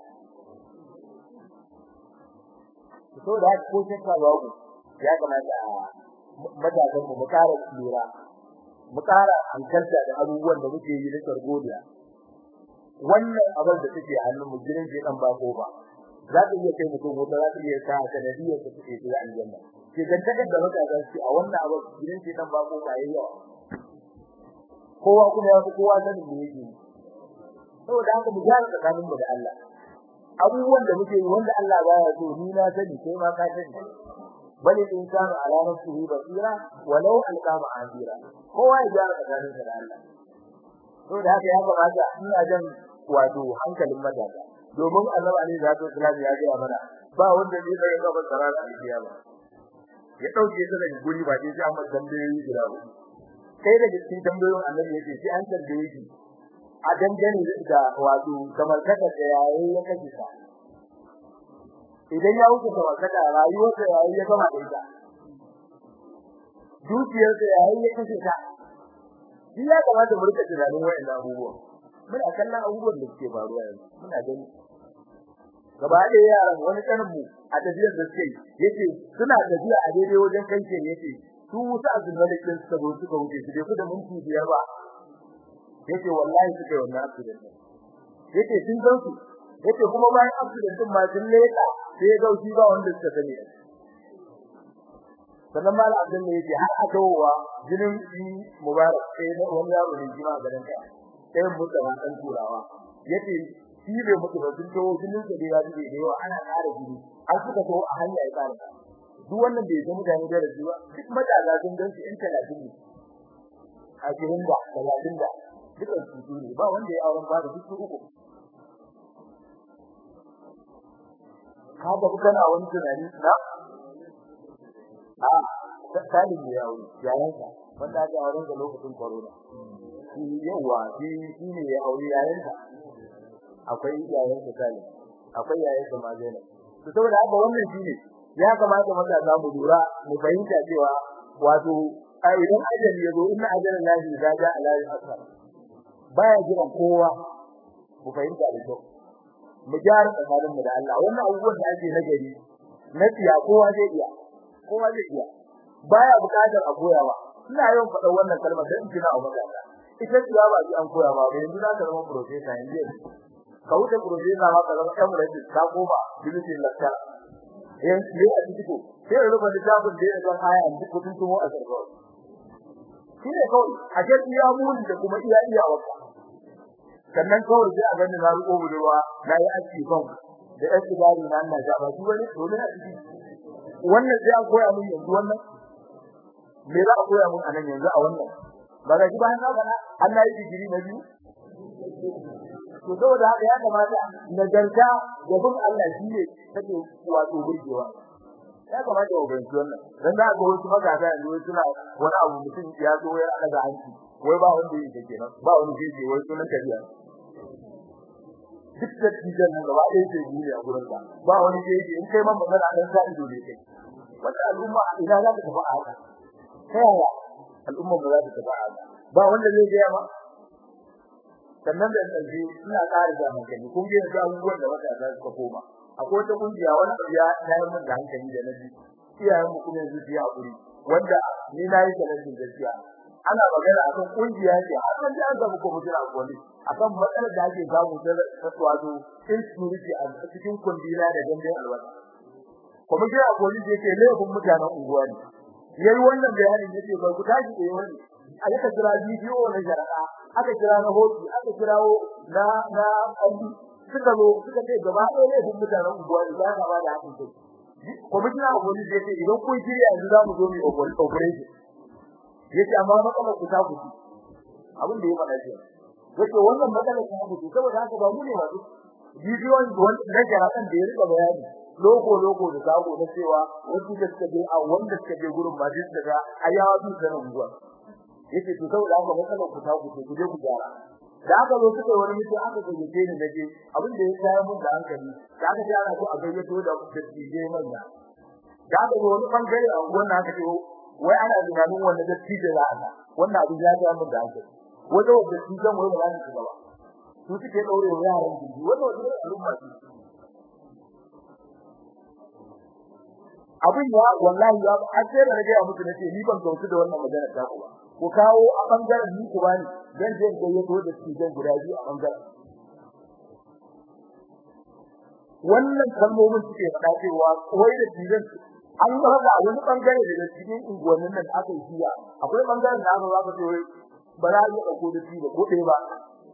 so da ko shakka babu ya kamata matakan mu ƙara lura mu ƙara hankalta da abubuwan da muke yi na sargodiya wannan abin da take hannun mu gidan je dan bako ba za ta iya kai mutum wata za ta iya sa sanadiyar da take zuwa aljanna ke gantakar da matasa su a wannan abin gidan je dan bako ba yayi yawa kowa kuma ya fi kowa sanin me yake saboda haka mu gyara tsakanin mu da Allah abubuwan da muke yi wanda Allah baya so ni na sani kai ma ka sani bali insanu ala nafsihi basira walau alqa ma'azira kowa ya gyara tsakanin sa da Allah to da haka ya kamata ina jan wato hankalin matasa domin Allah alaihi salatu wasallam ya ga mana ba wanda zai kai gaban sarara alkiyama ya dauke ta daga guri ba sai an masa tambayoyi guda uku kai daga cikin tambayoyin annabi yake sai an tambaye shi a dangane da wato kamar kada da yayi ya kace ka idan ya wuce kamar kada rayuwar da yayi ya gama da ita dukiyar da yayi ya kace ka shi ya kamata mu rika tunanin wayannan abubuwa muna kallon abubuwan da suke faruwa yanzu muna gani gaba ɗaya yaran wani kanin mu a tafiyar da suke yace suna tafiya a daidai wajen kanke yace su wuta azumalik din suka zo suka wuce su dai da minti biyar ba yace wallahi suka yi wannan accident yace sun san su yace kuma bayan accident din ma sun leka sai ga shi ba wanda suka sani sannan mala abdul ne yace har aka wa jinin shi mubarak sai da wani yaro ne jima garin ka sai mutaba dan turawa yace shi bai mutu ba sun to jinin sa da ya dade da yawa ana ƙara jini an suka to a hanya ya ƙara duk wannan bai ga mutane da rashi ba duk mataga sun gan su in 30 ne a cikin da 30 da duka su ne ba wanda ya auren ba da duk uku kaga kana wani tunani na a tsalin ya aure yayin ka wanda ya auren da lokacin corona shi yawa shi shi ne ya aure yayin ka akwai yayin ka tsalin akwai yayin ka mazena to saboda haka wannan shine ya kamata mata za mu lura mu fahimta cewa wato ai idan ajali yazo inna ajalan lahi idza jaa la yasar baya jiran kowa mu fahimta da kyau mu gyara tsakanin mu da Allah wannan abubuwan da ake nagari na tiya kowa zai iya kowa zai iya baya bukatar a koya ba ina yawan faɗa wannan kalmar dan kina a magana ita tiya ba ji an koya ba yanzu za ka zama professor yanzu ka wuce professor ma ka zama emirates ka koma bilisin lakka yan ne a cikin ko sai rubuta littafin da ya ga aya duk kudin tumo a sarfa shine kawai a ce iya mun da kuma iya iya waka sannan kawai sai a ganin na ruko budurwa na yi aski kan da aski gari na Allah ja ba su bane dole na ciki wannan sai an koya mun yanzu wannan me za a koya mun anan yanzu a wannan ba ga bayan na bana Allah ya digiri na biyu to saboda haka ya kamata nagarta da bin Allah shi ne take wato burgewa ya kamata ku bayyana wannan dan da ga wasu magana yanzu suna wani abu mutum ya zo ya daga hanci wai ba wanda yake kenan ba wani jeje wai sunan kariya duk da tijan nan gaba ɗaya ke yi a gurin ka ba wani jeje in kai man magana dan sa ido ne kai wata al'umma ina za ta tafi a haka ta yaya al'umma ba za ta tafi a haka ba wanda zai ga ma sannan da tsaji ina ƙara da hankali kun ga yanzu abubuwan da wata za su koma akwai wata kungiya wani abu ya tayar min da hankali da naji iyayen mu kuma yanzu su yi hakuri wanda ni na yi talatin gaskiya ana magana akan kungiya ce har nan da aka muku mutuna gwani akan matsalar da ake samu ta wato insecurity a cikin kundina da gandun alwata kuma ga gwani da yake laifin mutanen unguwa ne yayi wannan bayanin yace ba ku tashi da wani aka kira bidiyo na jara'a aka kira na hoki aka kirawo na na kalli suka zo suka ce gaba ɗaya ne duk mutanen unguwa da za ka ba da hakin kai kwamitin aboli da yake idan kun shirya yanzu za mu zo mu operation yace amma matsalar ku ta kuci abin da ya faɗa shi yace wannan matsalar ta kuci saboda haka ba mu ne wato bidiyon da jara'an da ya rika bayani loko loko da zago na cewa wasu da suka je a wanda suka je gurin ba duk daga ayawa su da unguwa yace to saboda haka matsalar ku ta kuce ku je ku gyara da aka zo suka wani mutum aka gayyace ni naje abin da ya tsaya mun da hankali da aka ji ana so a gayyato da dattijai manya da aka zo wani bangare a wannan aka ce wai ana tunanin wanda dattije za a wannan abin ya tsaya mun da hankali wanda wanda dattijan wai ba za su gaba su suke daure wa yaran jiji wanda wanda al'umma ce abin ya wallahi ya har sai da rage muku nace ni ban gautu da wannan magana ta ku ba ku kawo a bangaren ni ku bani dan je ga yato da su dan guda biyu a bangaren wannan kalmomin suke faɗa cewa koyi da tijan an ga ga wani bangare daga cikin unguwannin nan aka yi jiya akwai bangaren da aka zaka ce ba za a yi dauko da shi ba ko ɗaya ba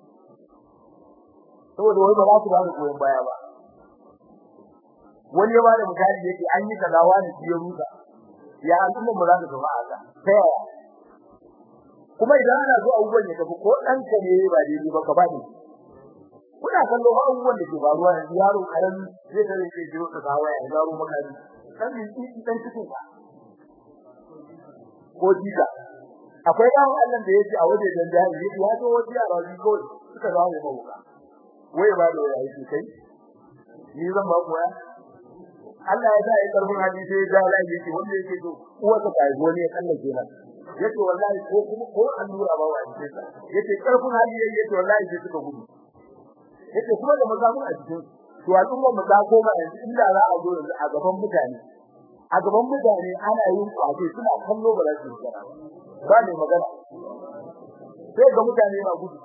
saboda wai ba za su ba da goyon baya ba wani ya bada misali yake an yi kaza wani shi ya rusa ya al'umma mu za ta zama a ta yaya kuma idan ana so abubuwan ya tafi ko dan ka ne ba daidai ba ka ba ni kuna kallon abubuwan da ke faruwa yanzu yaro karami zai tare ke jiro ka kawo ya zaro makari dan ni dan cikin ka ko jika akwai dan Allah da yake a waje dan jahili ya zo waje a rabi ko suka zama mai mawuka wai ba da wai yake kai ni zan ba ku ya Allah ya sa ya karfin hadisi ya ga Allah yake wanda yake so uwa ta kai wani ya kallake nan yace wallahi ko kuma ko allura ba wa yake sa yace karfin hadisi yace wallahi sai suka gudu yace kuma da mazamun a cikin to al'umma mu ta koma yanzu inda za a zo yanzu a gaban mutane a gaban mutane ana yin kwace suna kallo ba za su yi ba ne magana sai ga mutane na gudu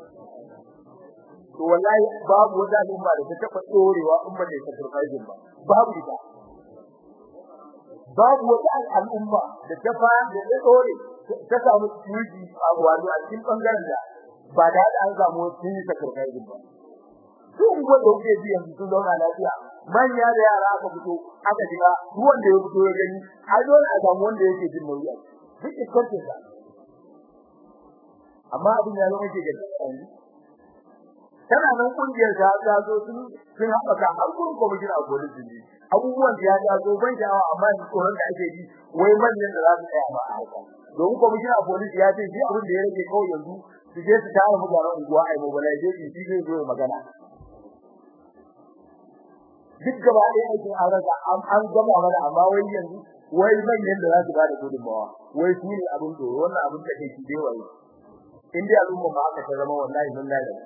to wallahi babu wata al'umma da ta taba tsorewa umma da ta turfajin ba babu ita babu wata al'umma da ta fa da ta tsore ta samu tuji a wani a cikin bangaren da ba da an samu tuji ta turfajin ba duk wanda yake ji yanzu sun zauna lafiya manya da yara aka fito aka shiga ruwan da ya fito ya gani a dole a samu wanda yake jin nauyi duk iskartin sa amma abin ya zama ke gaske yanzu tana nan kungiyar ta ta zo sun sun haɓaka har kun kwamishin a kodin jini abubuwan da ya ta zo ban sha'awa amma ni tsoron da ake yi wai manyan da za su tsaya ba a haka domin kwamishin a kodin ya ce shi abin da ya rage kawai yanzu su je su tara mutanen unguwa a yi mobilization shi zai zo magana duk gaba ɗaya aikin an rasa an gama mana amma wai yanzu wai manyan da za su bada gudunmawa wai su ne abin tsoro wannan abin da ke dai wai in dai al'umma ma aka ta zama wallahi mun lalace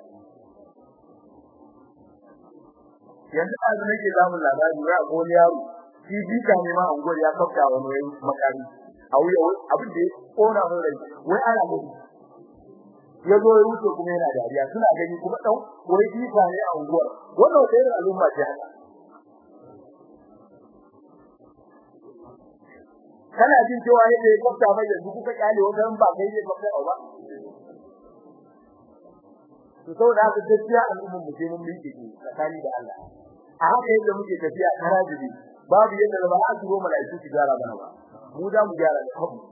yanzu a zama ke zamun labari wai a wani yaro shi bika ne ma unguwar ya kafta wani wai makami a wuya abin da ya kona mun rai wai ana mutu ya zo ya wuce kuma yana dariya suna gani kuma dan wai bika ne a unguwar wannan wata irin al'umma ce haka kana jin cewa yadda ya kwafta mai yanzu kuka kyale wajen ba kai ne kwafta ba to saboda haka gaskiya al'ummar mu sai mun miƙe ki tsakani da Allah a haka yadda muke tafiya karajibi babu yadda da ba a turo malaiku su gyara bana ba mu da mu gyara da kanmu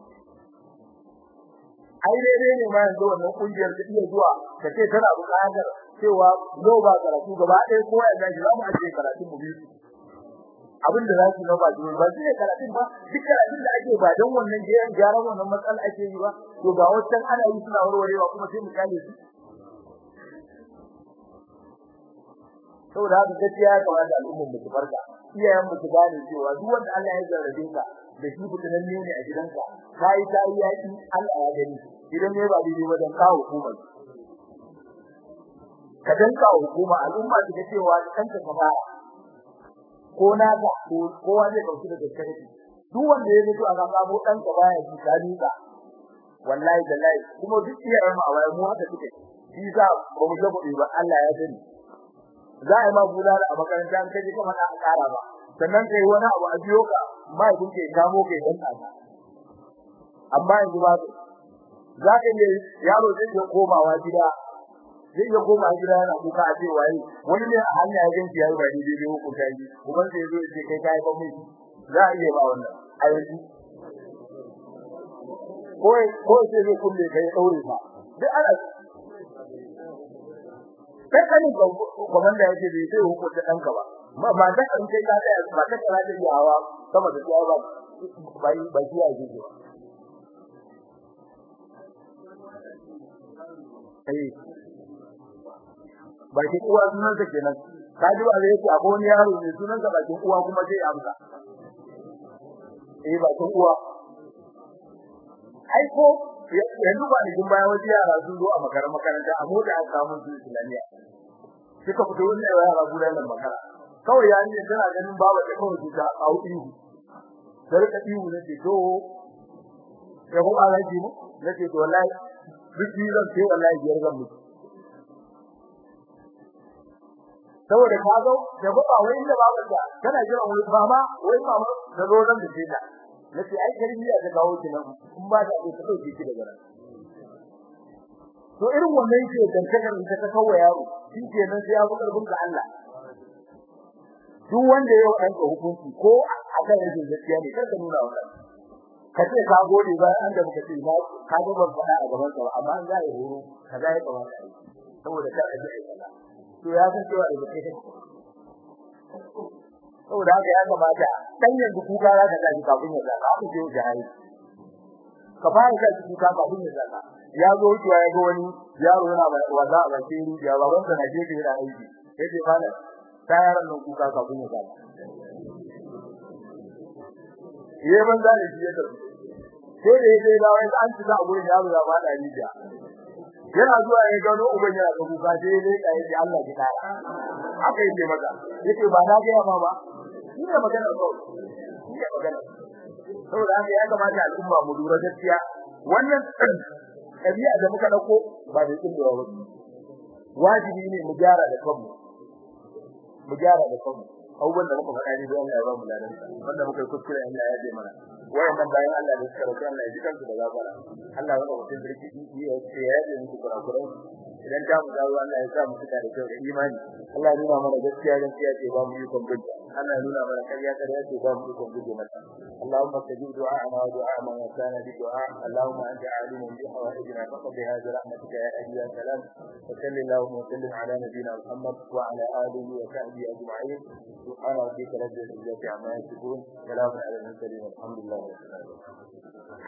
ai dai ne ma yanzu wannan kungiyar ta iya zuwa ta ce tana buƙatar cewa zo ba karatu gaba ɗaya ko ya gaji za mu ajiye karatu mu biyu abin da za su na ba dole ba shi ne karatun ba duk karatun da ake ba don wannan gyaran gyaran wannan matsala ake yi ba to ga wancan ana yi suna warwarewa kuma sai mu kale su saboda haka gaskiya ya kamata al'ummar mu su farka iyayen mu su gane cewa duk wanda Allah ya jarrabe ka da shi fitinan ne ne a gidanka kai kai yaki Allah ya gani idan ne ba daidai ba dan kawo hukumar ka danka hukuma al'umma su ga cewa kanka ka fara ko na ga kowa zai dauki da gaskiya duk wanda ya mutu a ga sabo dan ka baya ji kani ka wallahi wallahi kuma duk iyayen mu a waya mu haka suke shi za ba mu ga kuɗi ba Allah ya sani za a yi ma bulala a makaranta an kaje kuma na ƙara ba sannan kai wani abu a biyo ka mai kun ke kamo kai dan ka amma yanzu ba za ka yi yaro zai iya komawa gida zai iya komawa gida yana kuka a ce waye wani ne a hanya ya ganci yayi ba daidai ne ko kai kuma sai zo ce kai kai ba mai za a iya ba wannan a yanzu ko ko sai zai kulle kai daure ba duk ana kai kanin komanda yake bai sai hukunta danka ba ma ba da kan kai ka da ba ta kara da yawa sama da yawa bai bai ya ji ba eh bakin uwa sunan sa kenan kaji ba zai ce akwai wani yaro ne sunan sa bakin uwa kuma sai amsa eh bakin uwa ai ko yanzu ba ni baya waje yara sun zo a makarantar makaranta a mota a samu su islamiya suka fito wannan yara gudan nan makara kawai ya ne tana ganin baba ta kawai ta a ihu sai ka ihu ne ce to ya ko alaji mu nace to wallahi biki zan ce wallahi biyar zan mutu saboda ka zo da ba wai inda baba ta kana jira wani mama wai mama da zo zan dace ta nace ai tarbiya ta kawo ki nan in ba ta ce ta dauke ki daga nan to irin wannan ke dantakar da ta kawo yaro shi ke nan sai ya fi karbin ga Allah duk wanda ya yi ka hukunci ko akan rashin gaskiya ne kar ka nuna wannan ka ce ka gode bayan an da muka ce na ka ga ban faɗa a gaban ka amma an zai horo ka ga ya kamata saboda kar a ji ai kaza to ya san cewa da kai saboda haka ya kamata dan yanzu kuka za ka tashi kafin ya zaka ku je jahili ka fara ka ciki ka ba din zaka ya zo wucewa ya ga wani yaro yana waza a bakin rijiya baban sa na gefe yana aiki yace malam ta yaran nan kuka ka kun zaka yayin ban da shi ya tafi sai da yake da wani an ci a gurin yaro ya fada rijiya yana zuwa ya gano uban yana da kuka sai dai ka yi Allah ki kara haka yake maka yake ba na ga ma ba shi ne magana ko shi ne magana saboda haka ya kamata al'umma mu lura gaskiya wannan kabiya da muka dauko ba da kin da wajibi ne mu gyara da kanmu mu gyara da kanmu abubuwan da muka faɗa ne don Allah ya ba mu ladan wanda muka kuskure Allah ya je mana wayannan bayan Allah da suka rabu Allah ya ji kansu da gafara Allah ya rabu cikin birki ya ce ya yi muku kurakuran idan ta mu dawo Allah ya sa mu fita da kyau da imani Allah ya nuna mana gaskiya gaskiya ce ba mu yi kon bin Allah ya nuna mana kariya kariya ce ba mu yi kon bin mata اللهم استجب دعاءنا ودعاء من كان بدعاء اللهم انت عالم بحوائجنا فقد هذه رحمتك يا اهل يا سلام وصل اللهم وسلم على نبينا محمد وعلى اله وصحبه اجمعين سبحان ربك رب العزه عما يصفون سلام على المرسلين والحمد لله رب العالمين